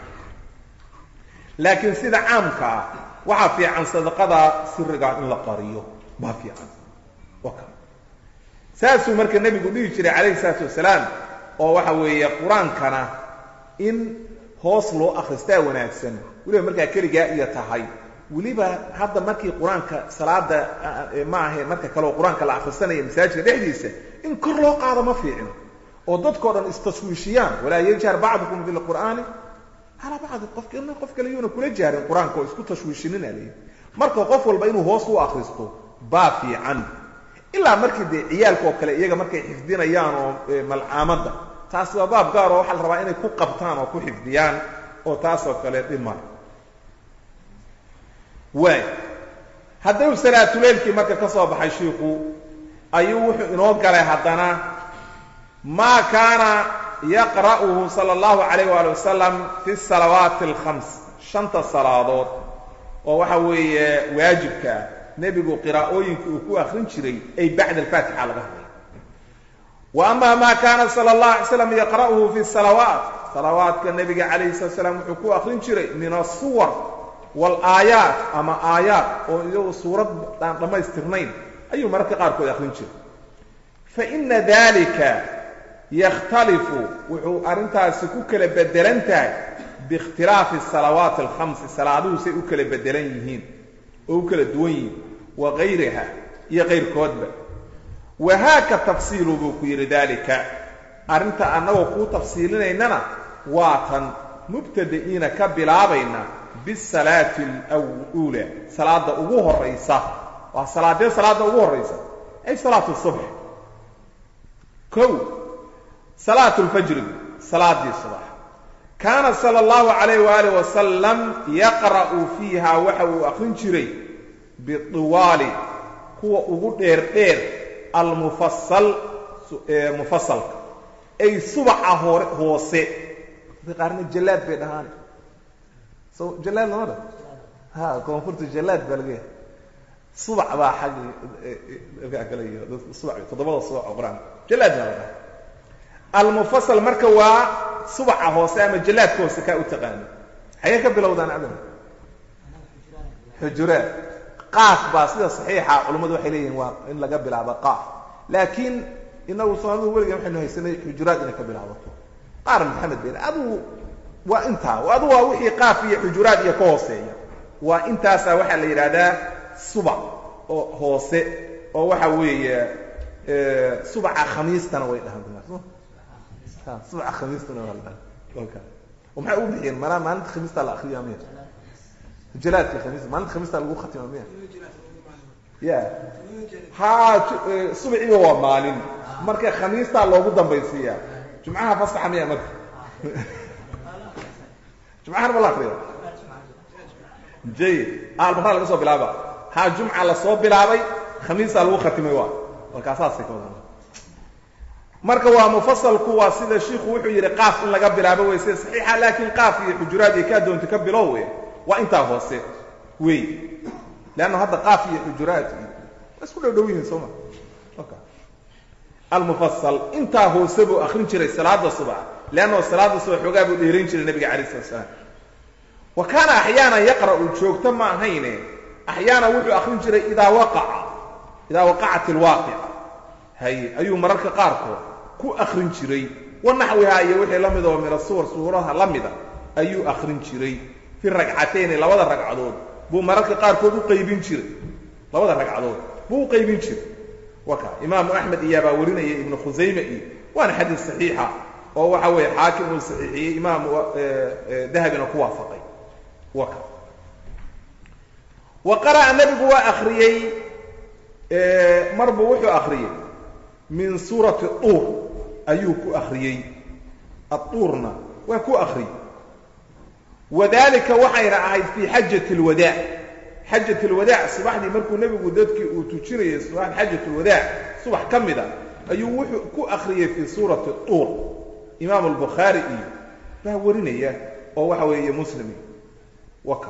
laakiin sida caamka ah waxaa fiican sadaqada sirigaa in la qariyo baa fiican waka saasuu marka nebigu dhihi jiray calayhi salaatu wasalaam oo waxa weeye qur-aankana in hoos loo akhristaa wanaagsan weliba markaa keligaa iyo tahay weliba hadda markii qur-aanka salaada ma ahayn marka kale oo qur-aanka la akhrisanaya masaajidka dhexdiisa in kor loo qaado ma fiicno oo dadkao dhan istashwiishiyaan walaa yajhar bacdukum bilqur'aani calaa bacdi qofk qof kale yuuna kula jaarin qur-aanka oo isku tashwiishinina leeyi marka qof walba inuu hoos u akristo baa fiican ilaa markii dee ciyaalka oo kale iyaga markay xifdinayaan oo malcaamadda taas waa baab gaar oo waxaa la rabaa inay ku qabtaan oo ku xifdiyaan oo taasoo kale dhima waay hadduu salaatuleylkii marka ka soo baxay shiiku ayuu wuxuu inoo galay haddana maa kaana yaqra'uhu sala allahu calayh waali wasalam fi salawaati alkhams shanta salaadood oo waxa weeye waajibkaa nebigu qiraa'ooyinka uu ku akrin jiray ay bacda alfaatixa laga hadlay wa ama ma kaana sala allah alay slam yaqra'uhu fi salawaat salawaadka nebiga calayhi salatu slam wuxuu ku akrin jiray min asuwar waalaayaat ama aayaat oo iyagu suurad aan dhammaystirnayn ayuu mararka qaarkood akrin jiray fa ina dalika yakhtalifu wuxuu arrintaasi ku kala bedelan tahay biikhtilaafi salawaati alkhamsi salaaduhu say u kala bedelan yihiin oo u kala duwan yihiin wa gayriha iyo qayrkoodba wahaaka tafsiilu buu ku yidhi dalika arrinta annagoo kuu tafsiilinaynana waa tan mubtada'iina ka bilaabayna bisalaati alula salaada ugu horaysa waa salaadee salaada ugu horaysa ay salaatu subx kow salaatu lfajri salaadii subax kaana sala allahu calayh waalih wasalam yaqra'u fiiha waxa uu aqrin jiray bidiwaali kuwa ugu dheer dheer almufasal mufasalka ay subaca hore hoose da qaarna jallaad bay dhahaan so jallaad lama dha ha koonfurta jallaad baa laga yahay subac baa xaggi galay dadka subac toddobada subac oo qur-aanka jallaad baa la dhaha almufasal marka waa subaca hoose ama jallaadka hoose kaa u taqaano xagee ka bilowdaan adam xujuraad qaaf baa sida saxiixa culummadu waxay leeyihiin waa in laga bilaabo qaaf laakiin inagu soomaalidu weligan waxaynu haysanay xujuraad inay ka bilaabato qaar maxamed ben adugu waa intaa adu waa wixii qaaf iyo xujuraad iyo ka hooseeya waa intaasaa waxaa la yidhaahdaa subac oo hoose oo waxa weeye subaca khamiistana way dhahaan subaca khamiistana waa la dhaha oo maxay u bixiyeen manaa maalinta khamiista la akriyaa miya jalaadka khamiis maalinta khamiista lagu khatima miya ya ha subciiba waa maalin marka khamiistaa loogu dambaysiiyaa jumcaha fasaxa miya marka jumcahana ma la akriya jayid almaraa laga soo bilaaba ha jumca lasoo bilaabay khamiistaa lagu khatimay waa markaasaasay ka wadan marka waa mufasalku waa sida shiiku wuxuu yidhi qaaf in laga bilaabo wey sida saxiixa laakiin qaaf iyo xujuraad iyo kaa doonta ka bilow wey waa intaa hoose wey leanna hadda qaaf iyo xujuraad iyo waa isku dhow dhow yihiin soo ma almufasal intaa hoose buu akrin jiray salaada subax leanno salaada subax xoogaa buu dheerayn jiray nabiga calayi slat slaam wa kaana axyaanan yaqra'u joogto ma ahayne axyaana wuxuu akrin jiray idaa waqaca idaa waqacat alwaaqica haye ayuu mararka qaarkood ku akrin jiray wa naxwihaa iyo wixii la mid oo min asuwar suuraha la mida ayuu akrin jiray fi ragcatayni labada ragcadood buu mararka qaarkood u qaybin jiray labada ragcadood buu u qaybin jiray waka imaamu axmed iyaabaa warinaya ibnu khusayme iyo waana xadiis saxiixa oo waxa weeye xaakim uu saxiixiyey imaamu dahabina ku waafaqay waka wa qara'a nebigu waa akriyey marbuu wuxuu akriyey min suurati duur ayuu ku akriyey adduurna waa ku akriyey wadalika waxayna ahayd fii xajati lwadaac xajat lwadaac subaxdii markuu nebigu dadkii uu tujinayay subax xajat lwadaac subax ka mid a ayuu wuxuu ku akriyey fii suurati duur imaam albukhaari iyo baa warinaya oo waxa weeye muslimi waka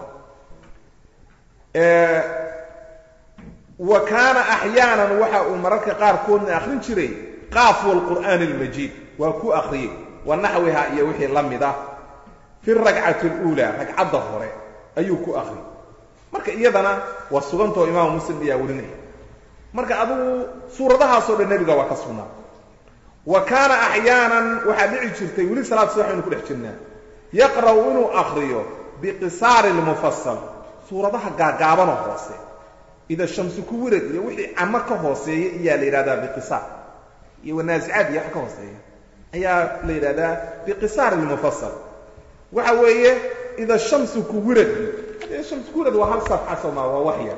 wa kaana axyaanan waxa uu mararka qaarkoodna akrin jiray qaaf wlqur'aani almajiid waa ku akriyey wa naxwiha iyo wixii la mid ah fi ragcati اluulaa ragcadda hore ayuu ku akriyey marka iyadana waa sugantao imaamu muslim ayaa warinaya marka adugu suuradahaasoo dhan nebiga waa ka sugnaa wa kaana axyaanan waxaa dhici jirtay weli salaad subax aynu ku dhex jirnaa yaqra'u inuu akriyo biqisaari lmufasal suuradaha gaagaabanoo hoose ida shamsu ku wirad iyo wixii camo ka hooseeya ayaa la yidhahdaa biqisaar iyo wanaasicaad iyo wax ka hooseeya ayaa la yidhahdaa biqisaari lmufasal waxa weeye ida shamsu ku wirad shamsu ku wirad waa hal safxa sooma waa wax yar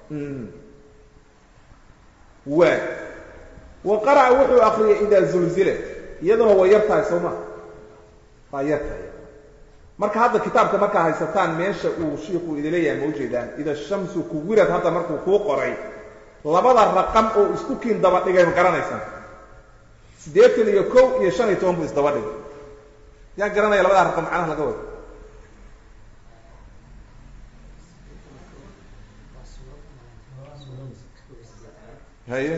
waa wa qara'a wuxuu akriyay idaa zulzilat iyaduna waa yar tahay soo ma waa yar tahay marka hadda kitaabka markaa haysataan meesha uu shiiku idin leeyahay ma ujeedaan ida shamsu kuwirad hadda markuu kuu qoray labada raqam oo isku kiin daba dhigay ma garanaysaan siddeetan iyo kow iyo shan iyo toban buu isdaba dhigay yaa garanaya labada raqam macnaha laga wado haye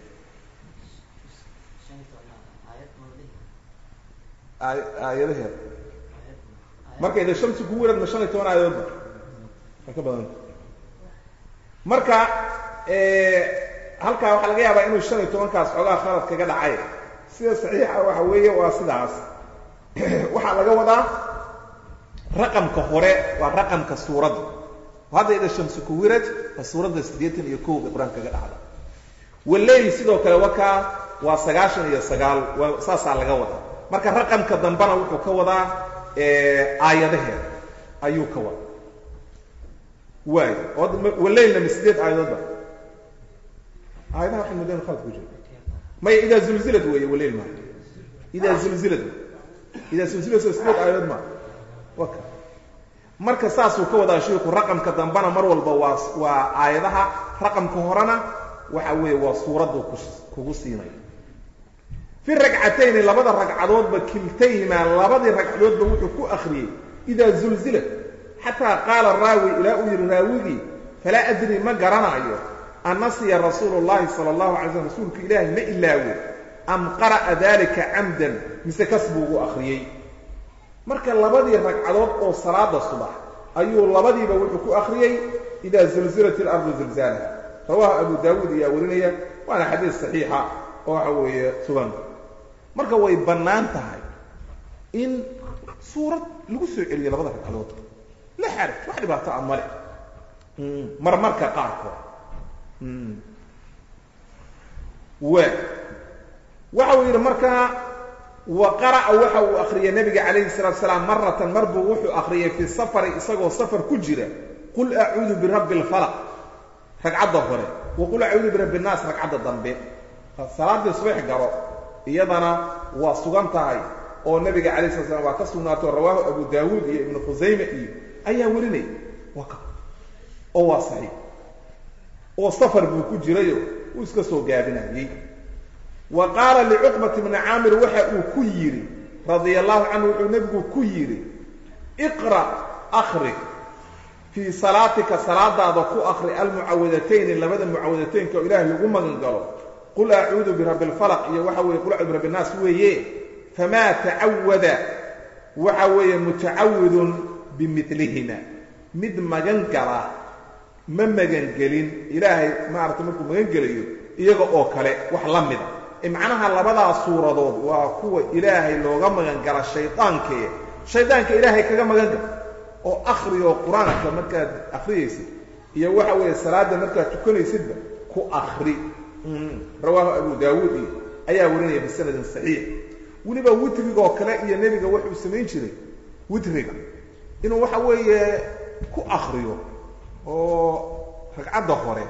aayadaheeda marka ida shamsi ku wirad ma shan iyo toban aayadoodba waa ka badanta marka halkaa waxaa laga yaabaa inuu shan iyo tobankaas xoogaa khalad kaga dhacay sida saxiixa waxa weeye waa sidaas waxaa laga wadaa raqamka hore waa raqamka suuradda hadda ida shamsi ku wirad waa suuradda siddeetan iyo kow bay qur-aanka kaga dhacda waleyl sidoo kale wakaa waa sagaashan iyo sagaal waa saasaa laga wadaa marka raqamka dambena wuxuu ka wadaa aayadaheeda ayuu ka wada waay waleylna ma sideed aayadoodba aayadaha waxay mudeen khalad ku jira maya idaa zulzilad weeye waleyl maa idaa zulzilad idaa zulzilad soo sideed aayadood maa waka marka saasuu ka wadaa shiiku raqamka dambena mar walba waa waa aayadaha raqamka horena waxa weeye waa suuraddu kugu siinaya fi ragcatayni labada ragcadoodba kiltayhimaa labadii ragcadoodba wuxuu ku akriyey idaa zulzilat xataa qaala raawi ilaa uu yidhi raawigii falaa adri ma garanayo annasiya rasuulu llahi sala allahu alay slm rasuulka ilaahi ma ilaawo am qara'a dalika camdan mise kas buu ugu akriyey marka labadii ragcadood oo salaada subax ayuu labadiiba wuxuu ku akriyey idaa zulzilat ilardu zilzaalaha rawaahu abu daawuud ayaa warinaya waana xadiis saxiixa oo waxa weeye sugan marka way bannaan tahay in suurad lagu soo celiyo labada ragcadood la xaraj wax dhibaato a male marmarka qaarkood wa waxa uu yidhi markaa wa qara'a waxa uu akriyay nabiga calayhi salatu salaam maratan mar buu wuxuu akriyay fi safari isagoo safar ku jira qul acuudu birabbi alfalaq ragcadda hore wa qul acuudu birabbi innaas ragcadda dambe salaadii subax garo iyadana waa sugan tahay oo nabiga calayh sala slam waa ka sugnaato rawaahu abu daawuud iyo ibnu khusayme iyo ayaa warinaya waa ka oo waa saxiix oo safar buu ku jirayo uu iska soo gaabinayey wa qaala licuqbati bni caamir waxa uu ku yidhi radia allahu canhu wuxuu nebigu ku yidhi iqra' akri fii salaatika salaadaada ku akri almucawadatayni labada mucawadataynka oo ilaahay lagu magan galo qul acuudu birabbi alfalaq iyo waxa weeye qul acuudu birabbi innaas weeye famaa tacawada waxa weeye mutacawidun bimilihima mid magan gala ma magangelin ilaahay maaragtay markuu magan gelayo iyaga oo kale wax la mida macnaha labadaas suuradood waa kuwa ilaahay looga magan gala shaydaanke shaydaanka ilaahay kaga magan gala oo akhri oo qur-aanka markaad akhriyaysid iyo waxa weeye salaadda markaad tukanaysidba ku akhri rawaahu abu daawuud iyo ayaa warinaya bisanadin saxiix weliba witrigoo kale iyo nebiga wuxuu samayn jiray witriga inuu waxa weeye ku akriyo oo ragcadda hore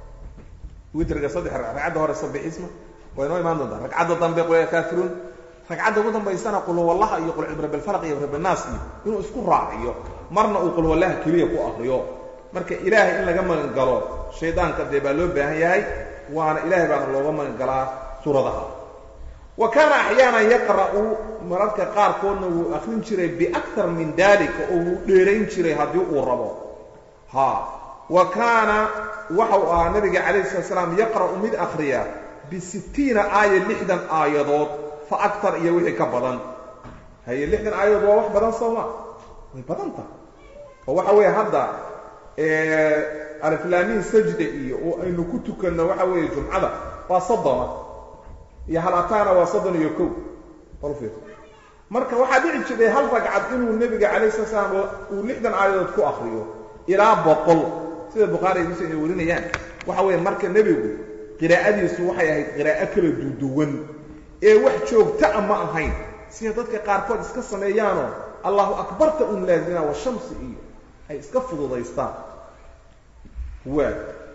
witriga saddex ragcadda hore sabixisma waa inoo imaan doontaa ragcadda dambe qul kaafiruun ragcadda ugu dambaysana qulwallaha iyo qul birabbilfalaq iyo birabinaas iyo inuu isku raaciyo marna uu qulwallaha keliya ku akriyo marka ilaahay in laga magan galo shaydaanka dee baa loo baahan yahay waana ilaahay baana looga magan galaa suuradaha wa kaana axyaanan yaqra'u mararka qaarkoodna wuu akrin jiray biaktar min dalika oo wuu dheerayn jiray haddii uu rabo ha wa kaana waxa uu ahaa nabiga calayhi sala slaam yaqra'u mid akhriya bisittiina aaya lixdan aayadood fa aktar iyo wixii ka badan haye lixdan aayadood waa wax badan sooma way badan tahay oo waxa weeye hadda aliflaamiin sajda iyo oo aynu ku tukanno waxa weeye jumcada waa soddona iyo halataana waa soddon iyo kow balfir marka waxaa dhici jiray hal ragcad inuu nebiga calayh sala slaam uu lixdan aayadood ku akriyo ilaa boqol sida bukhaari ay muslim ay warinayaan waxa weeye marka nebigu qiraa'adiisu waxay ahayd qiraa'o kala duduwan ee wax joogtaa ma ahayn sida dadka qaarkood iska sameeyaanoo allahu akbarta un laazima wa shamsi iyo ay iska fududaystaan waa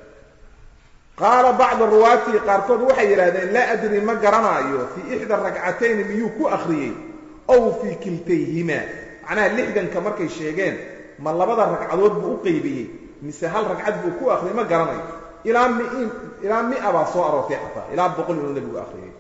qaala bacdu ruwaatii qaarkood waxay yidhahdeen laa adri ma garanaayo fii ixda ragcatayni miyuu ku akhriyey ow fii kiltayhimaa macnaha lixdanka markay sheegeen ma labada ragcadood buu u qaybiyey mise hal ragcad buu ku akhriyey ma garanayo ilaa mi ilaa mia baa soo aroortay xataa ilaa boqol inuu nebigu akhriyey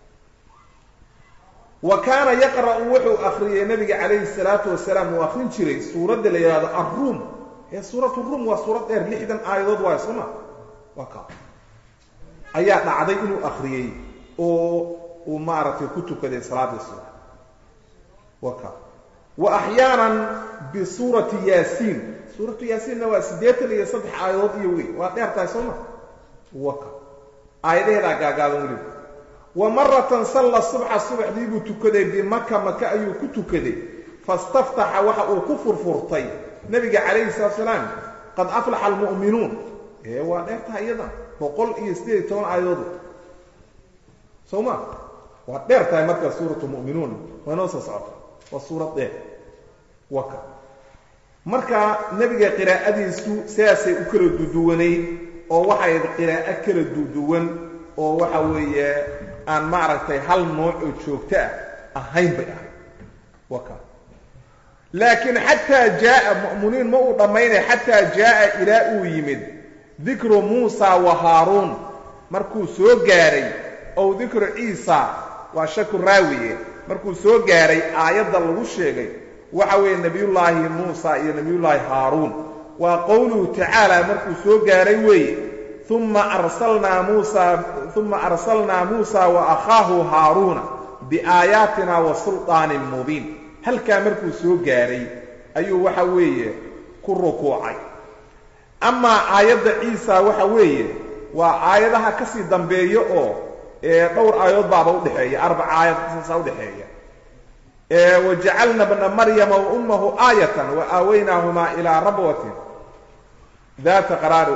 wa kaana yaqra'u wuxuu akhriyey nabiga calayhi salaatu wasalaam uu akhrin jiray suuradda la yidhahdo arruum ee suuratu ruum waa suurad dheer lixdan aayadood waayo sooma waa ka ayaa dhacday inuu akhriyey oo uu maaragtay ku tukaday salaadii subax waa ka wa axyaanan bisuurati yaasiin suuratu yaasiinna waa siddeetan iyo saddex aayadood iyo wey waa dheer tahay sooma waa ka aayadaheedaa gaagaaban weliba wa maratan salla subxa subaxdii buu tukaday bimaka maka ayuu ku tukaday fastaftaxa waxa uu ku furfurtay nabiga calayhi salaatu salaam qad aflaxa almu'minuun ee waa dheertaha iyada boqol iyo siddeed iyo toban aayadood soo ma waa dheer tahay markaa suuratu mu'minuun waa noo soo socota waa suurad dheer waka marka nebiga qiraa'adiisu sidaasay u kala duduwanayd oo waxay qiraa'o kala duduwan oo waxa weeye aan maaragtay hal nooc oo joogto ah ahayn bay ahayd waka laakiin xataa jaaa mu'miniin ma uu dhammaynay xataa jaaa ilaa uu yimid dikru muusa wa haaruun markuu soo gaaray ow dikru ciisa waa shaku raawiye markuu soo gaaray aayadda lagu sheegay waxa weeye nebiyullaahi muusa iyo nebiyullaahi haaruun waa qowluhu tacaala markuu soo gaaray weeye uma arsalnaa muusa uma arsalnaa muusa wa akhaahu haaruuna biaayaatina wa sulطaanin mubiin halkaa markuu soo gaaray ayuu waxa weeye ku rukuucay amaa aayadda ciisa waxa weeye waa aayadaha ka sii dambeeya oo dhowr aayadood baaba udhexeeya arbac aayad saasaa udhexeeya wajacalna bna maryama wa ummahu aayatan wa aawaynaahumaa ilaa rabwatin daata qaraari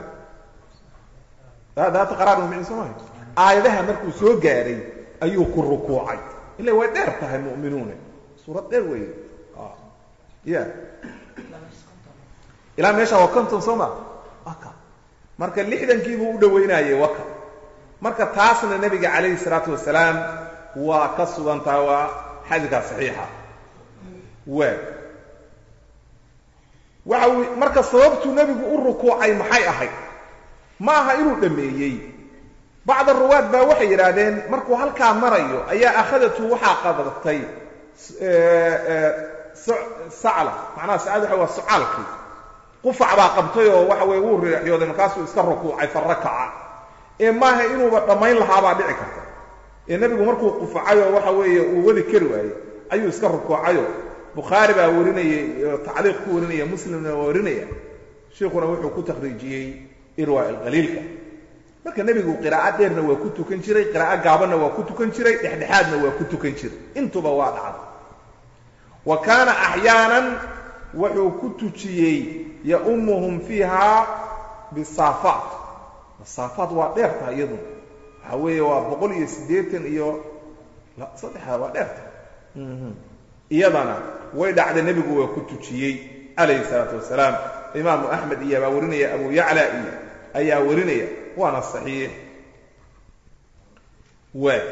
daata qaraari micin soo mahay aayadaha markuu soo gaaray ayuu ku rukuucay ila way dheer tahay mu'minuune suurad dheer wey ya ilaa meesha waa conton soo ma waka marka lixdankiibuu u dhawaynayay waka marka taasna nebiga calayhi salaatu wasalaam waa ka sugantaha waa xadikaa saxiixa waa waxa uu marka sababtuu nebigu u rukuucay maxay ahayd ma aha inuu dhammeeyey bacda ruwaad baa waxay yidhaahdeen markuu halkaa marayo ayaa akhadatu waxaa qadatay sacla macnaha sacad waxa waa socaalkii qufac baa qabtay oo waxa weye wuu riixyooday markaasuu iska rukuucay fa rakaca ee maaha inuuba dhammayn lahaabaa dhici karta ee nebigu markuu qufacayoo waxa weeye uu weli kari waayey ayuu iska rukuucayo bukhaari baa warinayay tacliiq ku warinaya muslimna waa warinaya sheikuna wuxuu ku takhriijiyey irwa alqaliilka marka nebigu qiraa'o dheerna waa ku tukan jiray qiraa'o gaabanna waa ku tukan jiray dhexdhexaadna waa ku tukan jiray intuba waa dhacda wa kaana axyaanan wuxuu ku tujiyey yaumuhum fiiha bisaafaat saafaat waa dheer tahay iyaduna waxa weeye waa boqol iyo siddeetan iyo saddexa waa dheer tahay iyadana way dhacday nebigu waa ku tujiyey calayhi salaatu wasalaam imaamu axmed iyo baa warinaya abu yacla iyo ayaa warinaya waana saxiix waa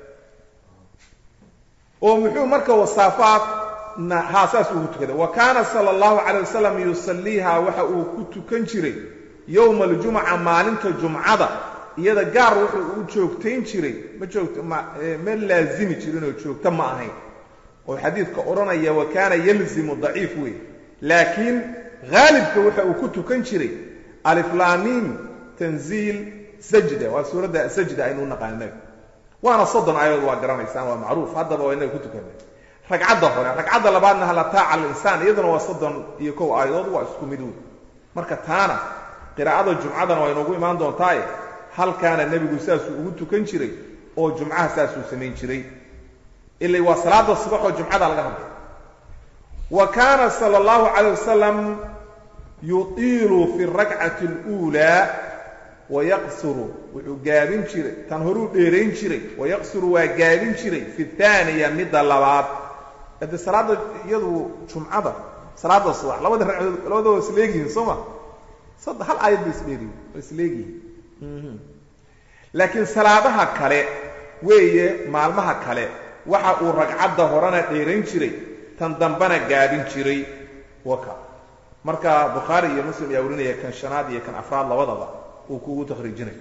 oo muxuu marka wasaafaat haa saas ugu tukaday wa kaana sala allahu calay wasalam yusalliiha waxa uu ku tukan jiray yowma aljumca maalinta jumcada iyada gaar wuxuu u joogtayn jiray ma joogto ma ma laazimi jirin oo joogto ma ahayn oo xadiidka odhanaya wa kaana yalzimu daciif wey laakiin haalibka waxa uu ku tukan jiray aliflaamiim tanziil sajda waa suuradda sajda aynu naqaanay waana soddon aayadood waa garanaysaan waa macruuf haddaba waa inaga ku tukanay ragcadda hore ragcadda labaadna halataaca alinsaan iyaduna waa soddon iyo kow aayadood waa isku mid wey marka taana qiraa'ada jumcadana waa inoogu imaan doontaaye halkaana nebigu saasuu ugu tukan jiray oo jumcaha saasuu samayn jiray ila waa salaada subax oo jumcada laga hadlay wa kaana sala allahu calayh wasalam yutiilu fi rakcati اluulaa wayaqsuru wuxuu gaabin jiray tan horuu dheerayn jiray wayaqsuru waa gaabin jiray fi aaniya midda labaad ade salaadda iyadu jumcada salaada subax labada ragcadood labada waa isleegyihiin soo ma sadde hal aayad bay isdheeriyin waa isleegyihiin laakiin salaadaha kale weeye maalmaha kale waxa uu ragcadda horena dheerayn jiray tan dambena gaabin jiray waka marka bukhaari iyo muslim ayaa warinaya kan shanaad iyo kan afraad labadaba uu kugu takhriijinayo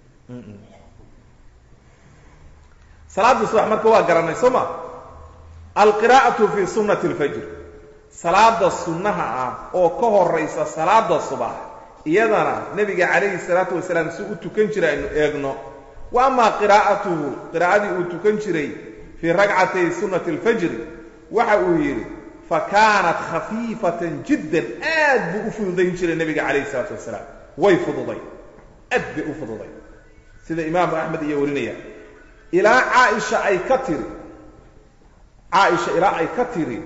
salaada subax marka waa garanay soo ma alqiraa'atu fi sunnati alfajr salaada sunnaha ah oo ka horaysa salaada subax iyadana nebiga calayhi salaatu wasalaam si u tukan jiray aynu eegno wa amaa qiraa'atuhu qiraa'adii uu tukan jiray fii ragcatay sunnati alfajri waxa uu yidhi fa kaanat khafiifatan jiddan aad buu u fududayn jiray nebiga calayhi salaatu wasalaam way fududay aad bay u fududay sida imaamu axmed iyo warinaya ilaa caaisha ay ka tiri caaisha ilaa ay ka tiri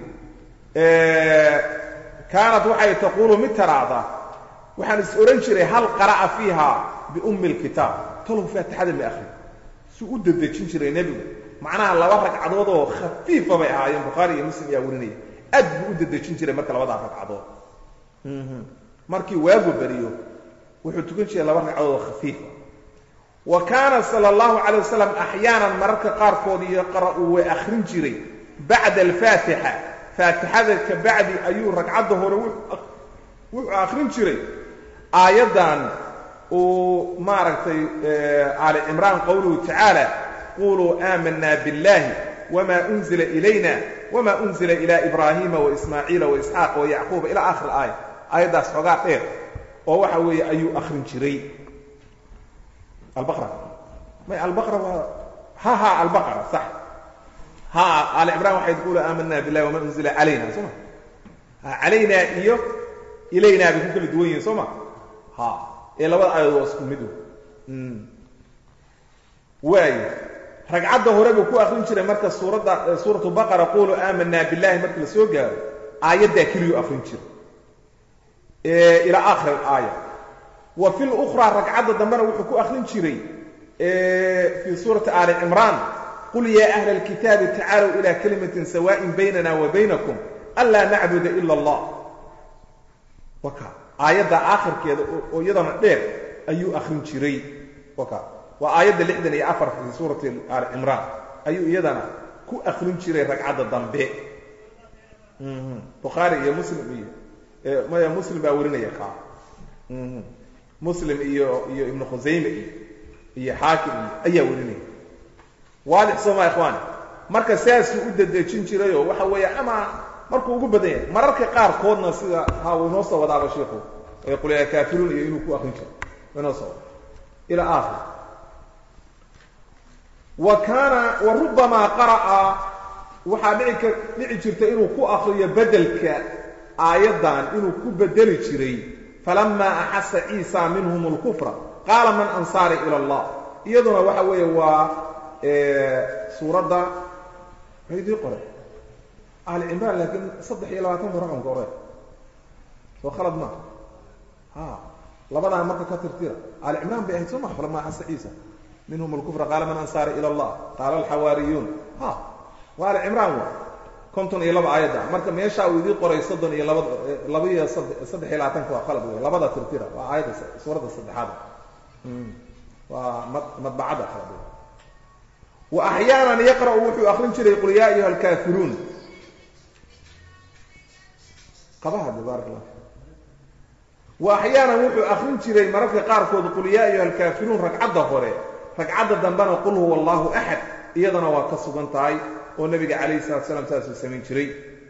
kaanat waxay taquulu mid taraahdaa waxaan is odhan jiray hal qara'a fiiha biummi alkitaab talow faatixada ma akhri suu u dedejin jiray nebigu macnaha laba ragcadood oo khafiifa bay ahaayeen bukhaari iyo muslim ayaa warinaya aad buu u dedejin jiray marka labadaa ragcadood markii waagu beriyo wuxuu tukan jiray laba ragcadood oo khafiifa wa kaana sala allahu calay wasalam axyaanan mararka qaarkood yaqra'u way akhrin jiray bacda alfaatixa faatixada ka bacdi ayuu ragcadda hore wuxuu akhrin jiray aayaddan uu maaragtay aali cimraan qowluhu tacaala quluu aamanaa biاllahi wma unzila ilayna wma unzila ila ibraahiima waismaaciila waisxaaqa wayacquuba ila akhir aaya aayaddaas xoogaa dheer oo waxa weeye ayuu akhrin jiray albaqra may albaqra waa ha ha albaqra sax ha aali cimraan waxay taqulu aamanaa billahi wama unzila calayna soo ma ha calaynaa iyo ilaynaa bay ku kala duwan yihiin soo ma ha ee labada aayadood waa isku mid waayo ragcadda hore buu ku akrin jiray marka suuradda suuratu baqara quluu aamanaa billahi markii la soo gaaro aayaddaa keliyuu akrin jiray ilaa aakhir alaaya wa fi lukhraa ragcadda dambena wuxuu ku akrin jiray fii suurati aali cimraan qul yaa ahla alkitaabi tacaalow ilaa kalimatin sawaaءin baynana wa baynakum anlaa nacbuda ila allah waka aayadda aakhirkeeda oo iyadana dheer ayuu akrin jiray waka waa aayadda lixdan iyo afar fii suurati aali cimraan ayuu iyadana ku akrin jiray ragcadda dambe bukhaari iyo muslim iyo maya muslim baa warinaya kaa muslim iyo iyo ibnu khusayme iyo iyo xaakim iyo ayaa warinaya waadix sooma ikhwaani marka saasuu u dedejin jirayoo waxa weeye ama markuu ugu badan yahay mararka qaarkoodna sida ha uu inoo soo wadaaba shiiku ee qulyaa kaafiruun iyo inuu ku akrin jiro inoo soo wada ilaa aakhir wa kaana wa rubamaa qara'a waxaa dhici ka dhici jirta inuu ku akriyo bedelka aayaddan inuu ku bedeli jiray falamaa axasa ciisa minhum اlkufra qaala man ansaari ila allah iyaduna waxa weeye waa suuradda maydii qore ahli cimraan laakiin saddex iyo labaatanka raqamka ore soo khalad maa ha labadaa marka ka tirtira ahli cimraan bay ahayd soo maa falamaa axasa ciisa minhum اlkufra qaala man ansaari ila allah qaala alxawaariyuun ha waa ahli cimraan wa konton iyo laba aayadda marka meeshaa uu idii qoray soddon iyo laba laba iyo saddex iyo labaatanka waa qalad wey labada tirtira waa aayadda suuradda saddexaad waa madbacadda qalad wey wa axyaanan yaqra'u wuxuu akrin jiray qul yaa ayuha alkaafiruun qabahade baarak allah wa axyaanan wuxuu akrin jiray mararka qaarkood qul yaa ayuha alkaafiruun ragcadda hore ragcadda dambena qul huwa allahu axad iyadana waa ka sugan tahay oo nabiga calayhi salatu slam saasuu samayn jiray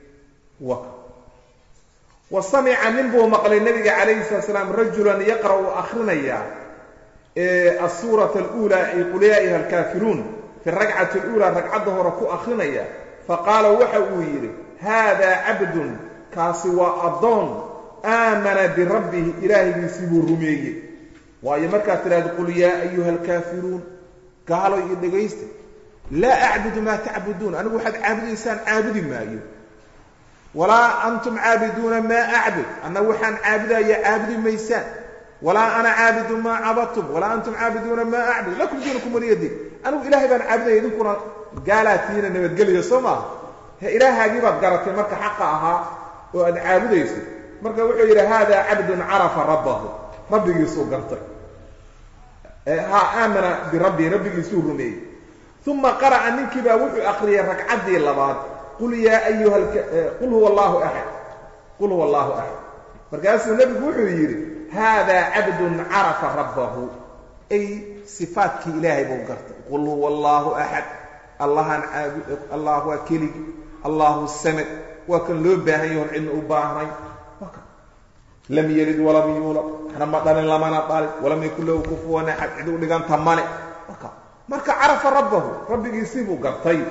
wa samica nin buu maqlay nabiga calayhi salatu slaam rajulan yaqra'u akrinaya asuurata aluulaa ay qul yaa ayuha alkaafiruun fi ragcati aluulaa ragcadda hore ku akrinaya faqaala waxa uu yidhi haadaa cabdun kaasi waa addoon aamana birabbihi ilaahaygiisii buu rumeeyey waayo markaad tidhahdo qul yaa ayuha alkaafiruun gaalo iyo dhegaysta laa acbudu maa tacbuduun anigu waxaad caabudaysaan caabudi maayo walaa antum caabiduuna maa acbud annagu waxaan caabudaya caabudi maysaan walaa ana caabidu maa cabadtum walaa antum caabiduuna maa acbud lakum diinukum waliyadin anigu ilaahay baan caabudaya idinkuna gaalaatiina nabadgeliyo soo maaha he ilaahaagii baad garatay marka xaqa ahaa oo aad caabudayso marka wuxuu yidhi haadaa cabdun carafa rabbahu rabbigiisuu gartay ha aamana birabbihi rabbigiisuu rumeeyey uma qara'a ninkii baa wuxuu akriyay ragcaddii labaad qul yaa ayuha qul huwa allahu axad qul huwa allahu axad markaasuu nebigu wuxuu yidhi haadaa cabdun carafa rabbahu ay sifaatkii ilaahay buu gartay qul huwa allahu axad allahaan caabud allah waa keligi allahu samad waa kan loo baahan yahoon cidna u baahnay lam yelid walam yuulad waxna ma dhalin lamana dhalin walam yakun lahu kufuwan axad cid u dhiganta male marka carafa rabbahu rabbigiisii buu gartay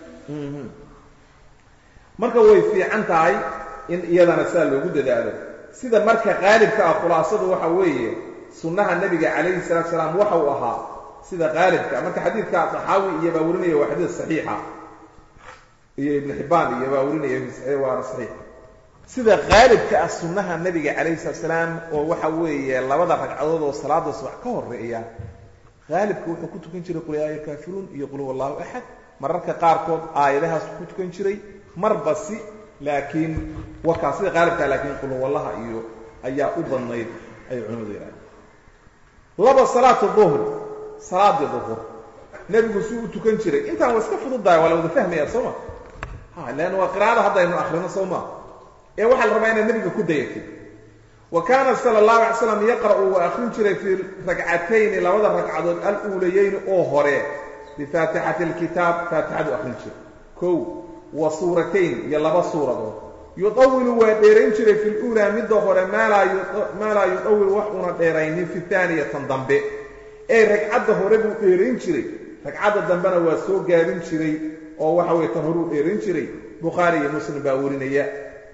marka way fiican tahay in iyadana saa loogu dadaalo sida marka qaalibka ah khulaasadu waxa weeye sunnaha nebiga calayhi salatu salaam waxa uu ahaa sida qaalibka marka xadiidka saxaawi iyo baa warinaya waa xadiid saxiixa iyo ibnu xibbaan iyo baa warinaya waana saxiixa sida qaalibka ah sunnaha nebiga calayhi salatu salaam oo waxa weeye labada ragcadood oo salaada subax ka horeeya qaalibka wuxuu ku tukan jiray qul yaa ayuha alkaafiruun iyo qul huwa allahu axad mararka qaarkood aayadahaas ku tukan jiray marba si laakiin wakaa sida qaalibkaa laakiin qulwallaha iyo ayaa u badnayd ay culimadu yidhahdeen laba salaatu duhr salaadii duhur nebigu suu u tukan jiray intaan waa iska fududahay waa la wada fahmaya soo ma ha leanna waa qiraa'ada haddaynu akrino soo maa ee waxaa la rabaa inaad nebiga ku dayatid wa kaana sala allahu alay slam yaqra'u waa akrin jiray fii ragcatayni labada ragcadood al-uulayeyni oo hore bifaatixati alkitaab faatixadu akrin jiray kow wa suuratayn iyo laba suuradood yudawilu waa dheerayn jiray fi luulaa midda hore maa laa yudawil wax una dheeraynin fi taaniyatan dambe ee ragcadda hore buu dheerayn jiray ragcadda dambena waa soo gaabin jiray oo waxa weye tan horuu dheerayn jiray bukhaari iyo muslim baa warinaya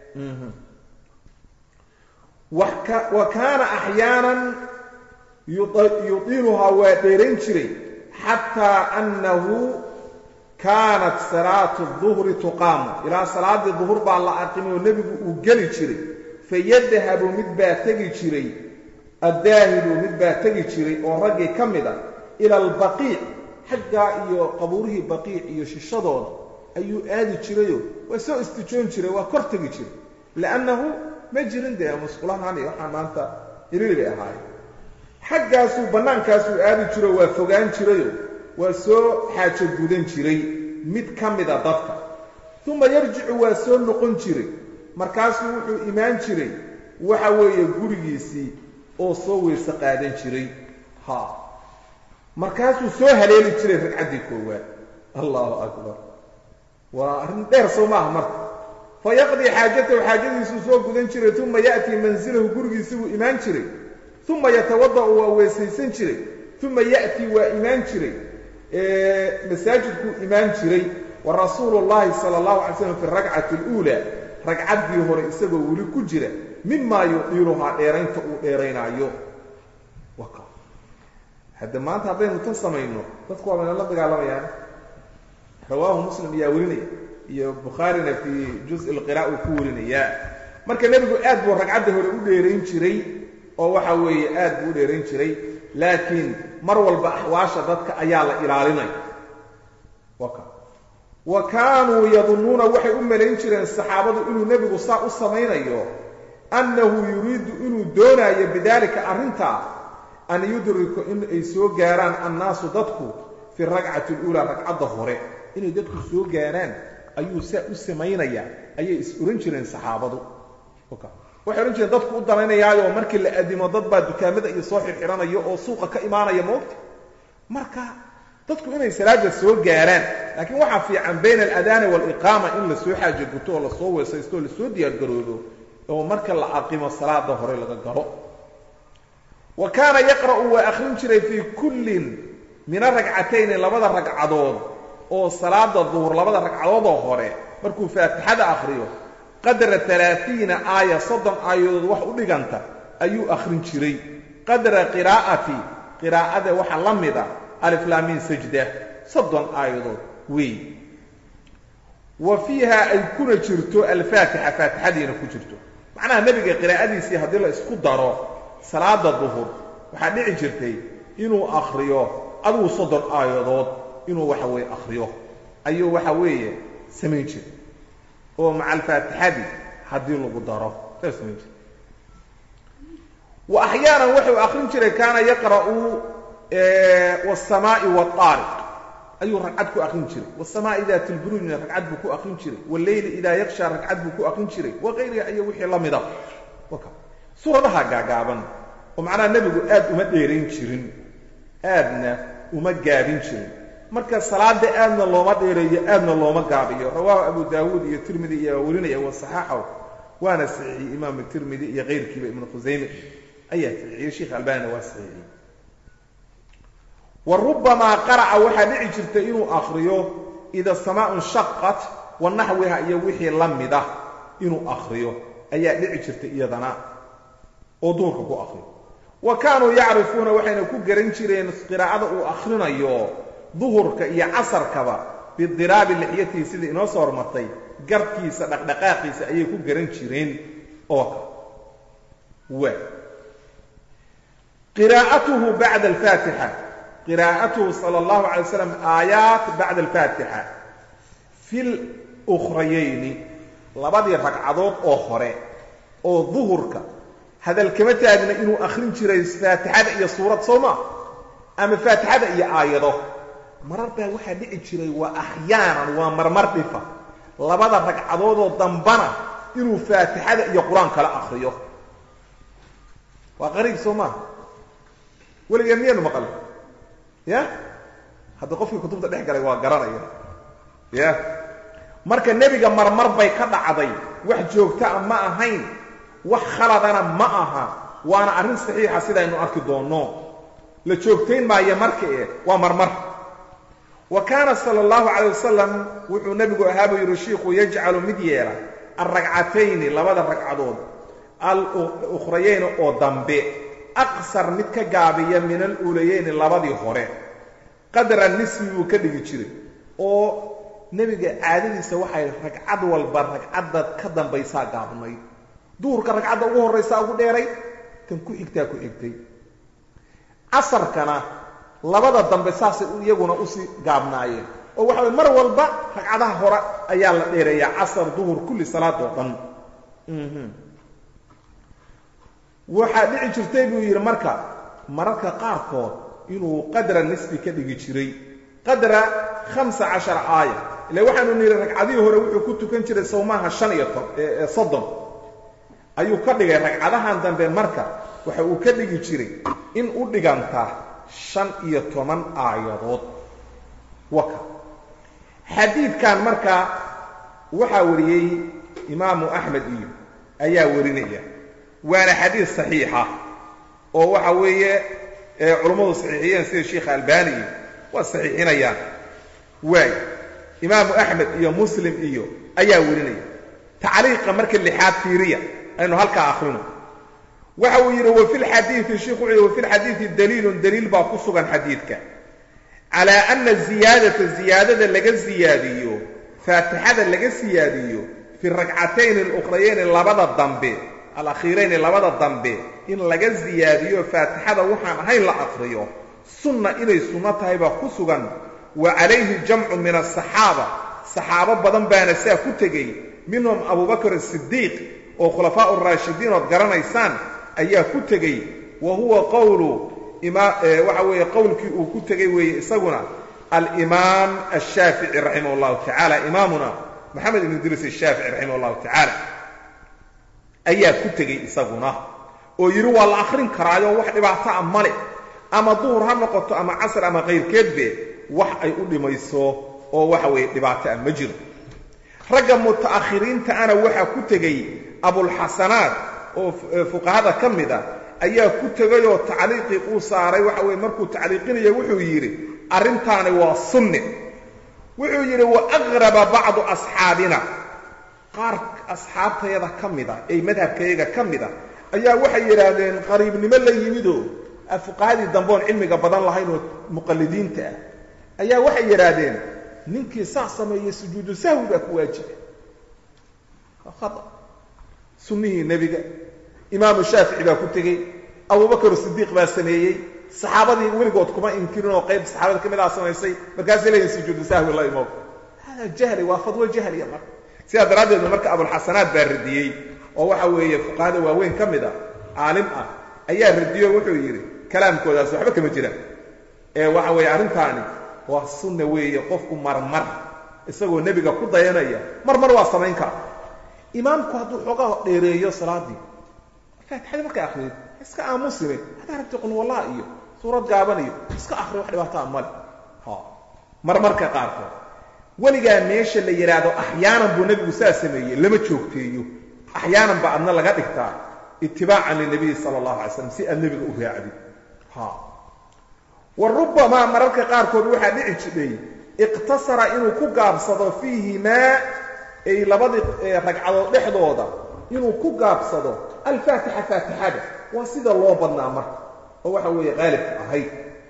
wa kaana axyaanan yudiiluhaa waa dheerayn jiray xataa annahu kaanat salaatu duhri tuqaamu ilaa salaaddii duhur baa la aqimi oo nebigu uu geli jiray fayadhabu mid baa tegi jiray addaahilu mid baa tegi jiray oo raggii ka mid a ila albaqiic xaggaa iyo qabuurihii baqiic iyo shishadooda ayuu aadi jirayoo waa soo istijoon jiray waa kor tegi jiray li'annahu ma jirin dee musqulahaan iyo waxaa maanta iriiri bay ahaayeen xaggaasuu bannaankaasuu aadi jiro waa fogaan jirayoo waa soo xaajo gudan jiray mid ka mida dadka uma yarjicu waa soo noqon jiray markaasuu wuxuu imaan jiray waxa weeye gurigiisii oo soo weerse qaadan jiray ha markaasuu soo haleeli jiray ragcaddii koowaad allahu akbar waa arrin dheer soo maaha marka fa yaqdii xaajatahu xaajadiisuu soo gudan jiray uma ya'tii mansilahu gurigiisii buu imaan jiray uma yatawada'u waa weesaysan jiray uma ya'tii waa imaan jiray masaajidkuu imaan jiray wa rasuulu llahi sala allahu alay slam fi rakcati aluulaa ragcaddii hore isagoo weli ku jira mimaa yudiiluhaa dheeraynta uu dheeraynaayo hadda maanta haddaynu tan samayno dadku waa bayna la dagaalamayaan rawaahu muslim ayaa werinaya iyo bukhaarina fii juz lqira uu ku werinayaa marka nebigu aad buu ragcadda hore u dheerayn jiray oo waxa weeye aad buu u dheerayn jiray laakiin mar walba axwaasha dadka ayaa la ilaalinaya wa kaanuu yadunnuuna waxay u malayn jireen saxaabadu inuu nebigu saa u samaynayo annahu yuriidu inuu doonaayo bidaalika arrintaa an yudriku in ay soo gaaraan annaasu dadku fi rakcati aluulaa ragcadda hore inay dadku soo gaaraan ayuu saa u samaynayaa ayay is ohan jireen saxaabadu waxay odhan jireen dadku u danaynayaayo markii la adimo dad baa dukaamada iyo soo xirxidhanaya oo suuqa ka imaanaya moogta marka dadku inay salaada soo gaaraan laakiin waxaa fiican bayna aladaani waaliqaama in lasoo xaajo guto oo lasoo weesaysto oo lasoo diyaargaroodo oo marka la aqimo salaada hore laga galo wa kaana yaqra'u waa akhrin jiray fii kullin min aragcatayni labada ragcadood oo salaada duhur labada ragcadoodoo hore markuu faatixada akhriyo qadra alaaiina aaya soddon aayadood wax u dhiganta ayuu akhrin jiray qadra qiraa'ati qiraa'ada waxa la mida aliflaamin sajda soddon aayadood weey wa fiiha ay kuna jirto alfaatixa faatixadiina ku jirto macnaha nebiga qiraa'adiisii haddii la isku daro salaada duhur waxaa dhici jirtay inuu akhriyo aduu soddon aayadood inuu waxa weeye akhriyo ayuu waxa weeye samayn jiray oo maca alfaatixadii haddii lagu daro saa samayn jiray wa axyaanan wuxuu akhrin jiray kaana yaqra'u wاsamaa'i wاaariq ayuu ragcad ku akrin jiray wاsamaa'i daati lburuujna ragcad buu ku akrin jiray wاleyli idaa yaksha ragcad buu ku akrin jiray waqayriha iyo wixii la mida suuradaha gaagaaban oo macnaha nebigu aad uma dheerayn jirin aadna uma gaabin jirin marka salaada aadna looma dheereeyo aadna looma gaabiyo rawaahu abu daawuud iyo tirmidi iyo warinaya wasaxaaxaw waana saxiixiyey imaamu tirmidi iyo kayrkiiba ibnu khusayme ayaa saxiixiyey sheikh albanina waa saxiixiyey wa rubamaa qara'a waxaa dhici jirtay inuu akhriyo ida samaa'un shaqat wa naxwiha iyo wixii la mida inuu akhriyo ayaa dhici jirtay iyadana oo duhurka ku akhriyo wa kaanuu yacrifuuna waxayna ku garan jireen qiraa'ada uu akhrinayo duhurka iyo casarkaba bidiraabi lixyatihi sidai inoo soo hormartay garkiisa dhaqdhaqaaqiisa ayay ku garan jireen oo wa qiraa'atuhu bacda alfaatixa qiraa'atuhu sala allahu calay waslam aayaat bacda alfaatixa fi lukhrayayni labadii ragcadood oo hore oo duhurka hadal kama taagna inuu akhrin jiray faatixada iyo suurad soo maa ama faatixada iyo aayado marar baa waxaa dhici jiray waa axyaanan waa marmar dhifa labada ragcadoodoo dambana inuu faatixada iyo qur-aan kala akriyo waa qariib soo maaha weligaa miyaanu maqal ya hadda qofkii kutubta dhex galay waa garanaya ya marka nebiga marmar bay ka dhacday wax joogtaa ma ahayn wax khaladana ma aha waana arrin saxiixa sidaynu arki doonno la joogtayn maayo marka e waa marmar wa kaana sala allahu calayh wasalam wuxuu nebigu ahaa buu yidhi shiikhu yajcalu mid yeela alragcatayni labada ragcadood al-ukhrayeyni oo dambe aqsar mid ka gaabiya min aluulayeyni labadii hore qadra nisfi buu ka dhigi jiray oo nebiga caadadiisa waxay ragcad walba ragcadda ka dambaysaa gaabnay duhurka ragcadda ugu horraysaa ugu dheeray tan ku xigtaa ku xigtay casarkana labada dambe saasay iyaguna usii gaabnaayeen oo waxa way mar walba ragcadaha hore ayaa la dheereeyaa casar duhur kulli salaad oo dhan waxaa dhici jirtay buu yidhi marka mararka qaarkood inuu qadra nisbi ka dhigi jiray qadra hamsa cashara aaya ila waxaanu nidhi ragcadihii hore wuxuu ku tukan jiray sawmaaha shan iyo soddon ayuu ka dhigay ragcadahan dambe marka waxa uu ka dhigi jiray in u dhiganta shan iyo toban aayadood waka xadiidkan marka waxaa wariyey imaamu axmed iyo ayaa warinaya waana xadiid saxiixa oo waxa weeye culummadu saxiixiyeen sida sheikha albani iyo waa saxiixinayaan waay imaamu axmed iyo muslim iyo ayaa warinaya tacliiqa marka lixaad fiiriya aynu halkaa akrino waxa uu yidhi wafi lxadiidi sheikhu wuxuu yidhi wafi lxadiidi daliilun daliil baa ku sugan xadiidka calaa ana ziyaadata ziyaadada laga siyaadiyo faatixada laga siyaadiyo fi ragcatayni alukrayayni labada dambe alakhiirayni labada dambe in laga siyaadiyo faatixada waxaan ahayn la akriyo sunna inay sunno tahay baa ku sugan wa calayhi jamcu min asaxaaba saxaabo badan baana saa ku tegey minhum abubakr asidiiq oo khulafaa raashidiin ood garanaysaan ayaa ku tegey wa huwa qowlu waxa weeye qowlkii uu ku tegey weeye isaguna alimaam ashaafici raximah llahu tacala imaamuna maxamed ibn idriis ashaafici raximah llahu tacaala ayaa ku tegey isaguna oo yidhi waa la akrin karaayo wax dhibaato a male ama duhur ha noqoto ama casr ama kayrkeedbe wax ay u dhimayso oo waxa weeye dhibaato ah ma jiro ragga muta'akhiriinta ana waxaa ku tegey abulxasanaat oo fuqahada ka mid a ayaa ku tegayoo tacliiqii uu saaray waxa weye markuu tacliiqinayo wuxuu yidhi arrintaani waa sunne wuxuu yidhi wa aqraba bacdu asxaabina qaar asxaabtayada ka mida ee madhabkayaga ka mida ayaa waxay yidhaahdeen qariibnimo la yimidoo fuqahadii dambeoon cilmiga badan lahayn oo muqallidiinta ah ayaa waxay yidhaahdeen ninkii saa sameeyey sujuudu sahwi baa ku waajiba aa sunnihii nebiga imaamu shaafici baa ku tegey abubakar sidiiq baa sameeyey saxaabadii weligood kuma inkirin oo qayb saxaabada ka mid ah samaysay markaasay leeyihin sujuudu sahwi la imow hada jahli waa fadwo jahliya marka sidaa daraaddeed marka abulxasanaat baa radiyey oo waxa weeye fuqahada waaweyn ka mid a caalim ah ayaa radiyo wuxuu yidhi kalaamkoodaas waxba kama jiraan ee waxa weeye arrintaani waa sunna weeye qofku marmar isagoo nebiga ku dayanaya marmar waa samayn kara imaamku hadduu xoogaa dheereeyo salaadii faatixadii markay akriyo iska aamusime haddaa rabti qulwallaa iyo suurad gaaban iyo iska akriyo wax dhibaataa male ha marmarka qaarkood weligaa meesha la yidhaahdo axyaanan buu nebigu saa sameeyey lama joogteeyo axyaanan ba adna laga dhigtaa itibaacan linabiyi sala allahu alay slam si aad nebiga u raacdid ha wa rubbamaa mararka qaarkood waxaa dhici jidhay iqtasara inuu ku gaabsado fiihimaa ay labadii ragcadood dhexdooda inuu ku gaabsado alfaatixa faatixada waa sida loo badnaa marka oo waxa weeye qaalibka ahayd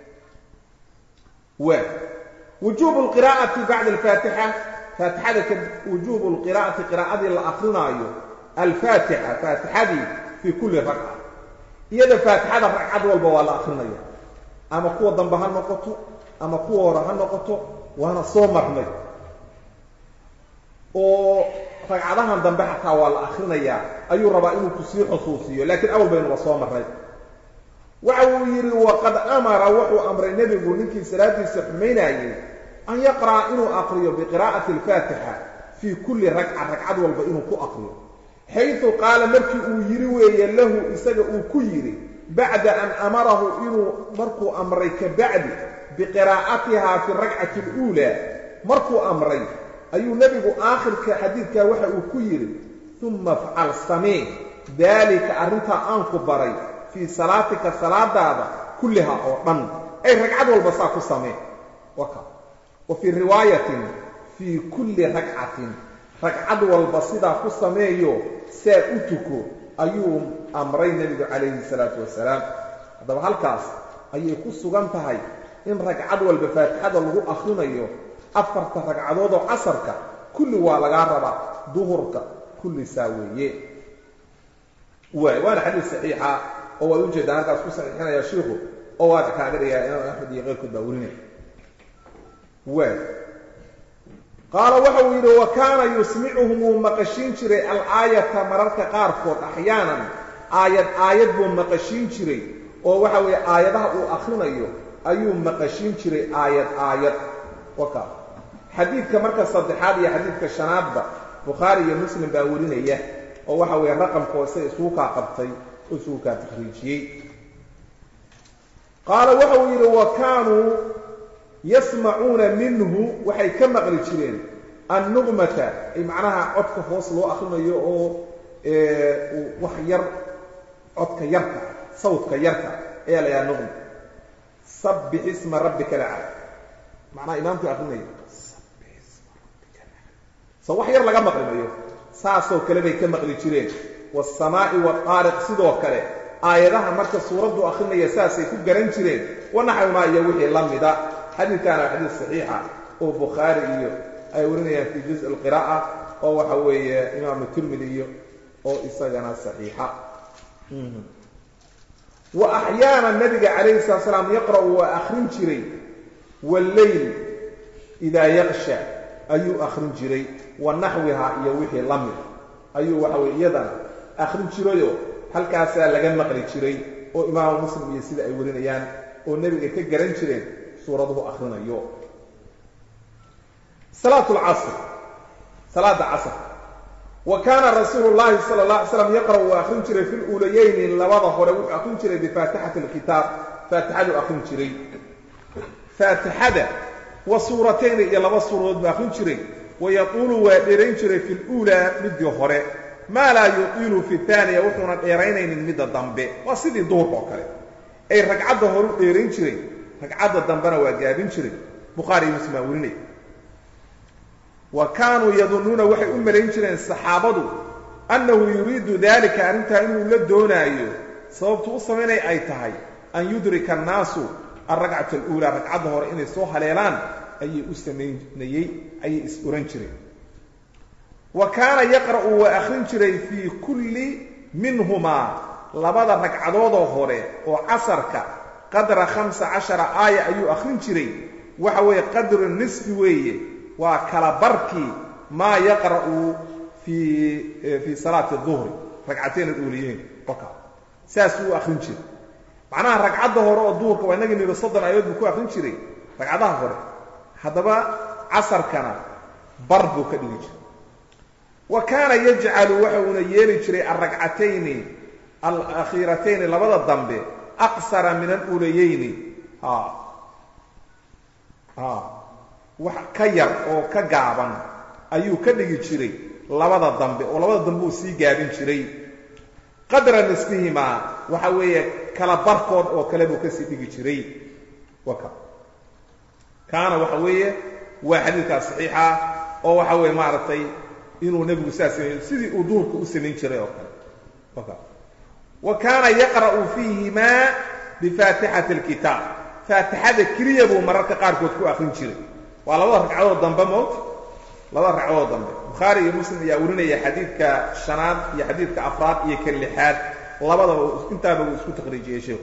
waa wujuubu lqiraa'ati bacda alfaatixa faatixada ka wujuubu lqiraa'ati qiraa'adii la akrinaayo alfaatixa faatixadii fii kulli ragca iyada faatixada ragcad walba waa la akrinaya ama kuwa dambe ha noqoto ama kuwa hore ha noqoto waana soo marnay oo ragcadahan dambe xataa waa la akrinayaa ayuu rabaa inuu kusii xusuusiyo laakiin awal baynuba soo marray waxa uu yidhi waqad amara wuxuu amray nebigu ninkii salaadiisa xumaynayey an yaqra'a inuu aqriyo biqiraa'ati alfaatixa fii kulli ragca ragcad walba inuu ku aqriyo xaytu qaala markii uu yidhi weeye lahu isaga uu ku yidhi bacda an amarahu inuu markuu amray ka bacdi biqiraa'atihaa fi rakcati aluulaa markuu amray ayuu nebigu aakhirka xadiidkaa waxa uu ku yidhi uma afcal samee daalika arrintaa aan ku baray fii salaatika salaadaada kulliha oo dhan ay ragcad walba saa ku samee waka wa fii riwaayatin fii kulli ragcatin ragcad walba sidaa ku sameeyo saa u tuko ayuu amray nebigu calayhi salaatu wasalaam haddaba halkaas ayay ku sugan tahay in ragcad walba faatixada lagu akhrinayo afarta ragcadood oo casarka kulli waa lagaa rabaa duhurka kulli saa weeye waay waana xadiis saxiixa oo waad ujeedaan halkaas ku saxiixinaya shiikhu oo waad kaaga dhigaa imaam axmed iyo keyrkood baa werinaya waay qaala waxa uu yidhi wa kaana yusmicuhum wuu maqashiin jiray alaayata mararka qaarkood axyaanan aayad aayad buu maqashiin jiray oo waxa weeye aayadaha uu akhrinayo ayuu maqashiin jiray aayad aayad waka xadiidka marka saddexaad iyo xadiidka shanaadba bukhaari iyo muslim baa werinaya oo waxa weeye raqamka hoose isugu kaa qabtay oo isugu kaa takhriijiyey qaala waxa uu yidhi wa kaanuu yasmacuuna minhu waxay ka maqli jireen annuqmata ay macnaha codka hoos loo akrinayo oo wax yar codka yarka sawdka yarka ayaa la yidhaha nuqma sabbix isma rabbika lacala macnaha imaamku akrinaya so wax yar laga maqli mayo saasoo kale bay ka maqli jireen waasamaa'i waaariq sidoo kale aayadaha marka suuraddu akrinaya saasay ku garan jireen wanaxawmaa iyo wixii la mida xadiidkaana waa xadiis saxiixa oo bukhaari iyo ay warinayaan fii juz alqiraa'a oo waxa weeye imaamu tirmidi iyo oo isagana saxiixa wa axyaana nabiga calayhi salatu salaam yaqra'u waa akrin jiray walleyl idaa yaqsha ayuu akrin jiray wa naxwiha iyo wixii la mid ayuu waxa weye iyadana akrin jirayoo halkaasaa laga maqli jiray oo imaamu muslim iyo sida ay warinayaan oo nebiga ka garan jireen suuraduhu akrinayo salaat lcasr salaada casr wa kaana rasuulu llahi sala la alay slam yaqra'u waa akrin jiray fi luulayeyni labada hore wuxuu akrin jiray bifaatixati alkitaab faatixaduu akrin jiray faatixada wa suuratayni iyo laba suuradood buu akrin jiray wayaquulu waa dheerayn jiray fi luulaa midii hore maa laa yutiilu fi taaniya wuxuuna dheeraynaynin midda dambe waa sidii duhurka oo kale ay ragcadda hore u dheerayn jiray ragcadda dambena waa gaabin jiray bukhaari iyo muslim baa werinaya wa kaanuu yadunnuuna waxay u malayn jireen saxaabadu annahu yuriidu dalika arrintaa inuu la doonaayo sababtu u samaynay ay tahay an yudrika annaasu alragcata aluulaa ragcadda hore inay soo haleelaan ayay u samaynayey ayay is oran jireen wa kaana yaqra'u waa akhrin jiray fii kulli minhumaa labada ragcadoodoo hore oo casarka qadra khamsa cashara aaya ayuu akhrin jiray waxa weeye qadru nisfi weeye waa kala barkii maa yaqra'u fii fii salaati duhri ragcateen aluuliyeyn oka saasuu u akhrin jiray macnaha ragcadda hore oo duhurka waa inagii niba soddon aayadood buu ku akhrin jiray ragcadaha hore haddaba casarkana bar buu ka dhigi jiray wa kaana yajcalu waxa uuna yeeli jiray alragcatayni alakhiiratayni labada dambe aqsara min aluulayeyni wax ka yar oo ka gaaban ayuu ka dhigi jiray labada dambe oo labada dambe uu sii gaabin jiray qadra nisfihimaa waxa weeye kala barkood oo kale buu kasii dhigi jiray waka kaana waxa weeye waa xadiidkaas saxiixa oo waxa weeye maaragtay inuu nebigu saas sameeyo sidii uu duhurka u samayn jiray oo kale waka wa kaana yaqra'u fiihimaa bifaatixati alkitaab faatixada keliya buu mararka qaarkood ku akrin jiray waa labada ragcadood dambe moot labada ragcadood dambe bukhaari iyo muslim ayaa warinaya xadiidka shanaad iyo xadiidka afraad iyo ka lixaad labadaba intaaba uu isku taqriijiyey sheekhu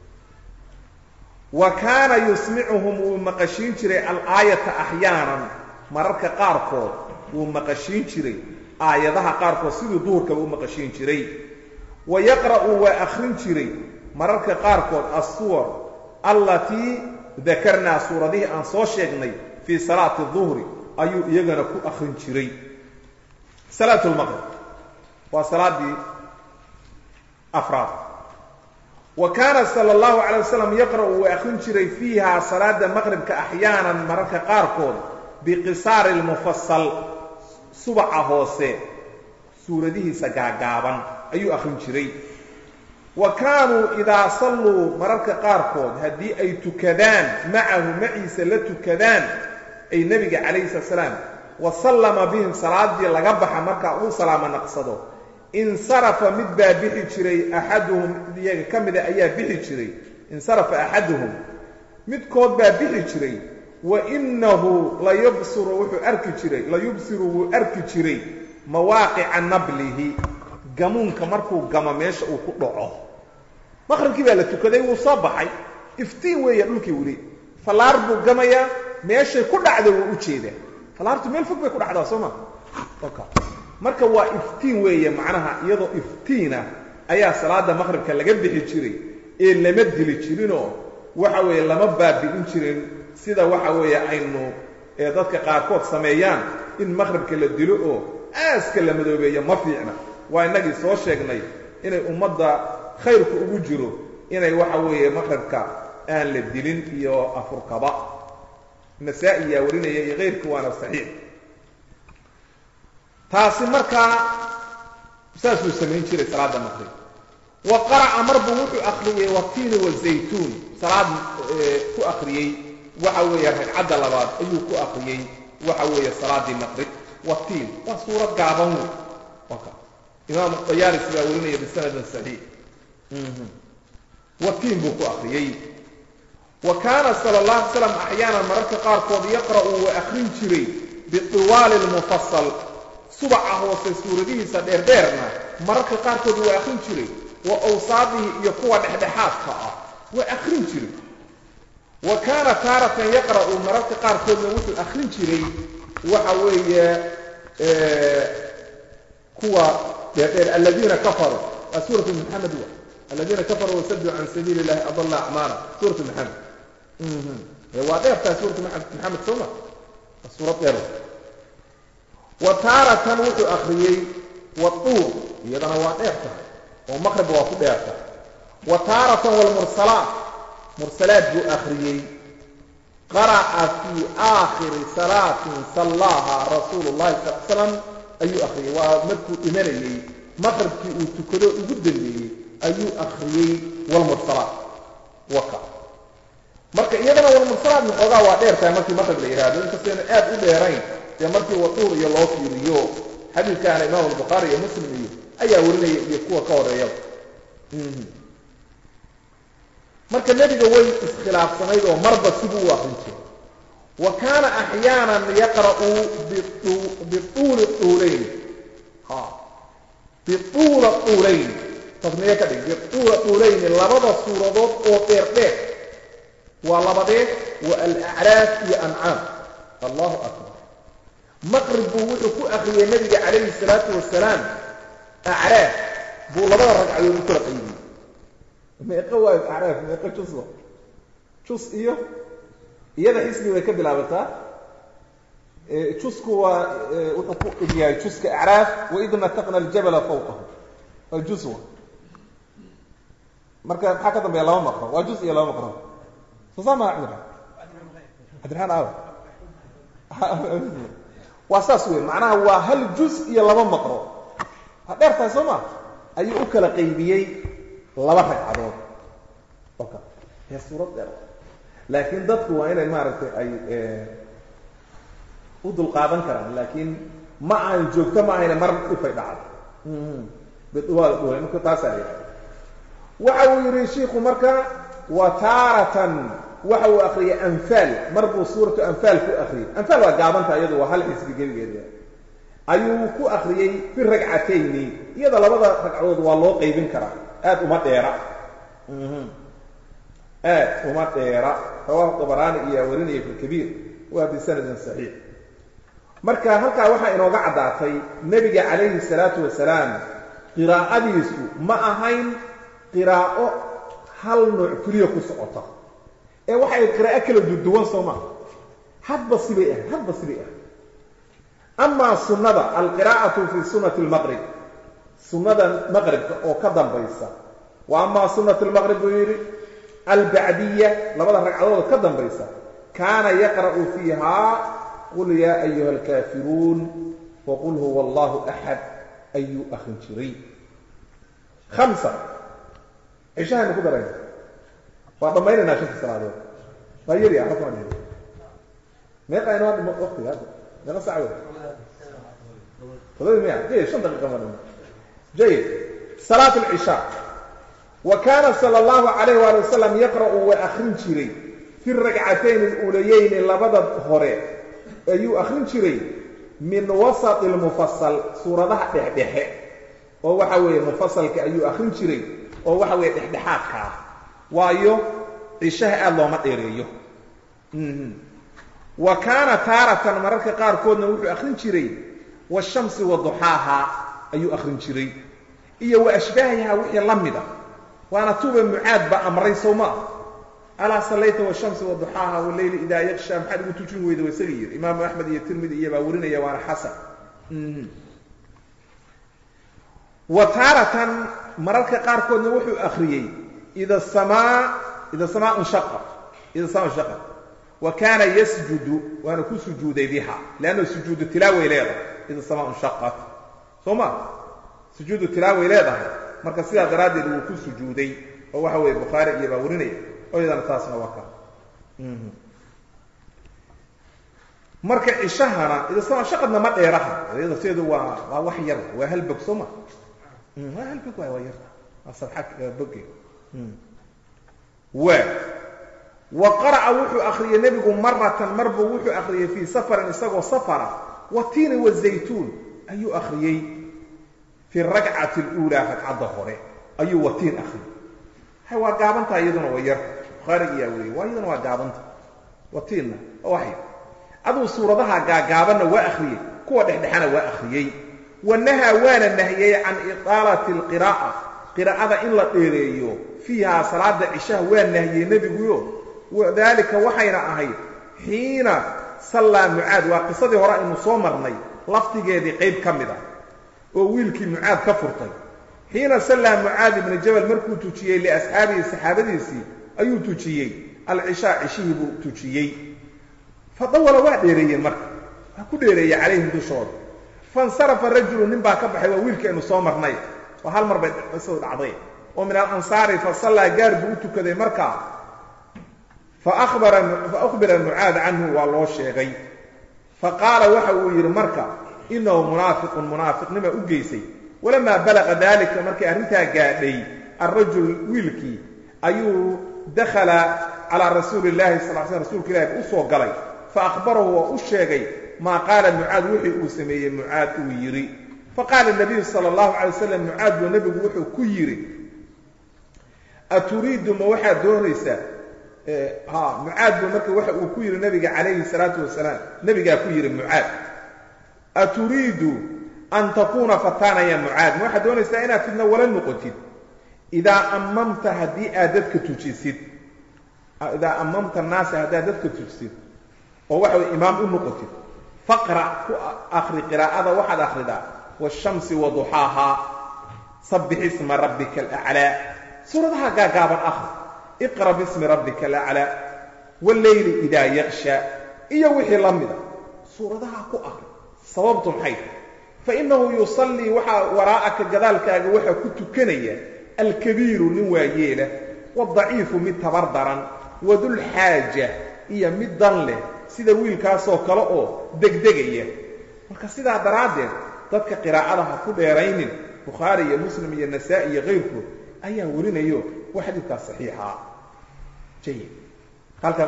wa kaana yusmicuhum wuu maqashiin jiray alaayata axyaanan mararka qaarkood wuu maqashiin jiray aayadaha qaarkood siduu duhurkaba u maqashiin jiray wa yaqra'u waa akhrin jiray mararka qaarkood assuwar allatii dakarnaa suuradihii aan soo sheegnay fii salaati duhri ayuu iyagana ku akhrin jiray salaat lmaqrib waa salaadii afraad wa kaana sala allahu calay wasalam yaqra'u waa akhrin jiray fiiha salaada maqribka axyaanan mararka qaarkood biqisaari lmufasal subaca hoose suuradihiisa gaagaaban ayuu akhrin jiray wa kaanuu idaa salluu mararka qaarkood haddii ay tukadaan macahu maciisa la tukadaan ay nebiga calayhi salatu salaam wa sallama bihim salaadii laga baxa markaa uu salaamo naqsado insarafa mid baa bixi jiray axaduhum iyaga ka mida ayaa bixi jiray insarafa axaduhum midkood baa bixi jiray wa innahu layubsiru wuxuu arki jiray layubsiru wuu arki jiray mawaaqica nablihi gamuunka markuu gamo meesha uu ku dhaco maqribkii baa la tukaday wuu soo baxay iftiin weeya dhulkii weli fallaar buu gamayaa meeshay ku dhacda wuu u jeedaa fallaartu meel fog bay ku dhacdaa soo ma marka waa iftiin weeye macnaha iyadoo iftiina ayaa salaada maqribka laga bixi jiray ee lama dili jirinoo waxa weeye lama baabi'in jirin sida waxa weeye aynu ee dadka qaarkood sameeyaan in maqribka la dilo oo aaska la madoobeeyo ma fiicna waa innagii soo sheegnay inay ummadda khayrku ugu jiro inay waxa weeye maqribka aan la dilin iyo afurkaba nasaa-i yaa warinaya iyo kayrku waana saxiix taasi markaa saasuu samayn jiray salaada maqrib wa qara'a mar buu wuxuu akhriyey watiini wazaytuun salaad ku akhriyey waxa weeye ragcadda labaad ayuu ku akhriyey waxa weeye salaadii maqrib watiin waa suurad gaaban wey imaam dayaaris baa warinaya bisanadin saxiix watiin buu ku akhriyey wa kaana sala allah ala slam axyaanan mararka qaarkood yaqra'u waa akhrin jiray biطiwaali lmufasal subaca hoose suuradihiisa dheerdheerna mararka qaarkood waa akhrin jiray wa awsaadihi iyo kuwa dhexdhexaadka ah waa akhrin jiray wa kaana taaratan yaqra'u mararka qaarkoodna wuxuu akhrin jiray waxa weeye kuwa dheerdheer aladiina kafaruu waa suuratu maxamed wa aladiina kafaruu wasaduu can sabiili illahi adalla acmaala suuratu maxamed waa dheertaa suuratu maxamed sooma waa suurad dheer wa taaratan wuxuu akhriyey waduur iyadana waa dheer tahay oo maqrib waa ku dheer tahay wa taaratan walmursalaat mursalaad buu akhriyey qara'a fii aakhiri salaatin sallaaha rasuulu llahi sal l slam ayuu akhriyey waa markuu dhimanayey maqribkii uu tukado ugu dambeeyey ayuu akhriyey walmursalaat waka marka iyadana walmursalaat maxoogaa waa dheer tahay markii maqrib la yidhaahdo inkastayna aad u dheerayn dee markii waduur iyo loo fiiriyo xadiidkaana imaam albukhaari iyo muslim iyo ayaa warinaya iyo kuwa ka horeeyaba marka nebiga way iskhilaafsanayd oo marba siduu u akrin jiray wa kaana axyaanan yaqra'u bituuli tuulayn bituula tuulayn tasniye ka dhig bituula tuulayni labada suuradood oo dheer dheer waa labadee wa alacraaf iyo ancaam allahu akbar maqrib buu wuxuu ku akriyey nabiga calayhi salaatu wasalaam acraaf buu labada ragcadood u kala qaybiyey meeqo waayo acraaf meeqo juswa jus iyo iyada xisbi bay ka bilaabataa jusku waa wuxuu ku egyahay juska acraaf waid nataqna aljabala fawqahu waa juswa marka maxaa ka dambeeya laba maqro waa jus iyo laba maqro soo saa maa cabdiraxmaan cabdiraxmaan aaw waa saas wey macnaha waa hal juz iyo laba maqro ha dheer tahay soo ma ayuu u kala qaybiyey laba ragcadood oka ee suurad dheer laakiin dadku waa inay maaragtay ay u dulqaadan karaan laakiin ma ahan joogto ma ahayna mar ifay dhacdo bidwal marka taasaa la yihahda waxa uu yidhi shiiku marka wa taaratan waxa uu akriyay anfaal mar buu suuratu anfaal ku akriyey anfaal waa gaabanta iyadu waa hal xisbi gebigeeda ayuu ku akriyey fi ragcatayni iyada labada ragcadood waa loo qaybin karaa aad uma dheera aad uma dheera rawahu dabaraani iyaa warinaya fi lkabiir waa bisanadin saxiix marka halkaa waxaa inooga caddaatay nebiga calayhi salaatu wasalaam qiraa'adiisu ma ahayn qiraa'o hal nooc keliya ku socota ee waxay qiraa'o kala duduwan soo maa hadba sibay ah hadba sibay ah amaa sunnada alqiraa'atu fii sunnati lmaqrib sunnada maqribka oo ka dambaysa wa amaa sunnatu lmaqrib buu yidhi albacdiya labada ragcadood ka dambaysa kaana yaqra'u fiihaa qul yaa ayuha alkaafiruun waqul huwa allahu axad ayuu akrin jiray hamsa cishahaynu ku darayna waa dhammaynaynaa shanta salaadood waa yari ah halkan waa meeqa inoo dhimo waqtiga hadda meeqa sac wey todoba miya jayid shan daqiiqa ma dhimo jayid salaat alcishaa wa kaana sala allahu calayh waali wasalam yaqra'u waa akrin jiray fi ragcatayn aluulayeyni labada hore ayuu akrin jiray min wasati lmufasal suuradaha dhexdhexe oo waxa weeye mufasalka ayuu akrin jiray oo waxa weeye dhexdhexaadka ah waayo cishaha aada looma dheereeyo wa kaana taaratan mararka qaarkoodna wuxuu akrin jiray washamsi wa duxaaha ayuu akrin jiray iyo wa ashbaahiha wixii la mida waana tuuba mucaad ba amray sow ma ah alaa sallayta washamsi wa duxaaha waleyli idaa yaksha maxaad ugu tujin weyda wa isaga yidhi imaamu axmed iyo tirmidi iyo baa warinaya waana xasan wa taaratan mararka qaarkoodna wuxuu akriyey ida samaa ida samaa inshaqat ida samaa inshaqat wa kaana yasjudu waana ku sujuuday biha leanna sujuudu tilaaway leedahay ida samaa inshaqat soo ma sujuudu tilaaway leedahay marka sidaa daraaddeed wuu ku sujuuday oo waxa weeye bukhaari iyo baa warinaya oo iyadana taasna waa ka marka cishahana ida samaa inshaqadna ma dheeraha iyada sideedu waa waa wax yar waa hal bog soo ma waa hal bog waay waa yar waa sabxa boge waa wa qara'a wuxuu akriyey nebigu maratan marbuu wuxuu akriyey fii safarin isagoo safara watiini wazaytuun ayuu akriyey fi rakcati اluulaa ragcadda hore ayuu watiin akriyey hay waa gaabantaa iyaduna waa yar bukhaariga yaa weriyey waa iyaduna waa gaabanta watiinna waa wax yar aduu suuradaha gaagaabanna waa akriyey kuwa dhexdhexana waa akriyey wanahaa waana nahiyey can iطaalati اlqiraa'a qiraa'ada in la dheereeyo fiihaa salaada cishaha waa nahiyey nebiguyo wadalika waxayna ahayd xiina sallaa mucaad waa qisadii hore aynu soo marnay lafdigeedii qayb ka mid ah oo wiilkii mucaad ka furtay xiina sallaa mucaad ibna jabal markuu tujiyey liasxaabihi saxaabadiisii ayuu tujiyey alcishaa cishihii buu tujiyey fadawala waa dheereeyeen marka waa ku dheereeyey calayhim dushooda faاnsarafa rajulu nin baa ka baxay waa wiilkii aynu soo marnay waa hal mar bay qisadu dhacday oo min alansaari fasallaa gaar buu u tukaday markaa faأkhbira mucaad canhu waa loo sheegay faqaala waxa uu yidhi marka inahu munaafiqun munaafiqnima u geysay walamaa balaqa dalika markay arrintaa gaadhay alrajul wiilkii ayuu dakhala calaa rasuuli اllahi sal sl rsulka ilahi u soo galay faأkhbarahu waa u sheegay maa qaala mucaad wixii uu sameeyey mucaad uu yidhi faqaala nabiyu sala allahu calay wasalam mucaad buu nebigu wuxuu ku yidhi aturiidu ma waxaad doonaysaa ha mucaad buu marka waxa uu ku yidhi nabiga calayhi salaatu wasalaam nebigaa ku yidhi mucaad aturiidu an takuuna fataana ya mucaad ma waxaad doonaysaa inaad fidna wala noqotid idaa ammamta haddii aad dadka tujisid idaa ammamta annaasa haddaad dadka tujisid oo waxa way imaam u noqotid faqra' ku akri qiraa'ada waxaad akhridaa waashamsi wa duxaahaa sabbix isma rabbika alaclaa suuradaha gaagaaban akhri iqra bismi rabbika alaclaa walleyli idaa yaksha iyo wixii la mida suuradaha ku akri sababtu maxay tahay fa innahu yusallii waxaa waraa'aka gadaalkaaga waxaa ku tukanaya alkabiiru nin waayeela wadaciifu mid tabar daran wadulxaaja iyo mid dan leh sida wiilkaasoo kale oo degdegaya marka sidaa daraaddeed dadka qiraa'ada ha ku dheeraynin bukhaari iyo muslim iyo nasaa'i iyo kayrkood ayaa warinayo waa xadiidkaas saxiixa jayid halkaa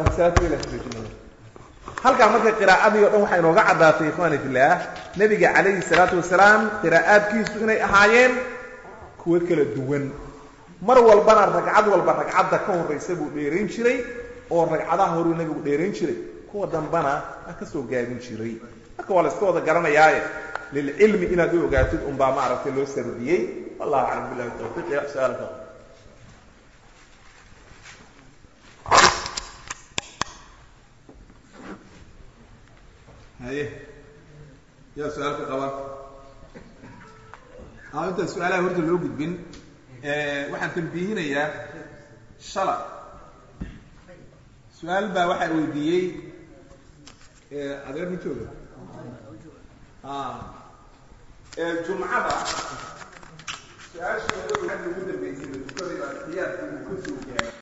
halkaa marka qiraa'adii o dhan waxaa inooga caddaatay ikhwaani fillaah nebiga calayhi salaatu wasalaam qiraa'aadkiisu inay ahaayeen kuwo kala duwan mar walbana ragcad walba ragcadda ka horraysa buu dheerayn jiray oo ragcadaha horuu nebigu dheerayn jiray kuwa dambana a ka soo gaabin jiray marka waa la iska wada garanayaaye lilcilmi inaad u ogaatid unbaa maaragtay loo sardiyey wallahu aclam billahi tawfiiq ya su-aalka haye yaa su-aalka qaba a intaan su-aalaha horta loo gudbin waxaan tambiihinayaa shala su-aal baa waxaa weydiiyey adeer ma jooga jumcada su-aasha waxaa ugu dambeysay tukadii baa xiyaadkii uu ka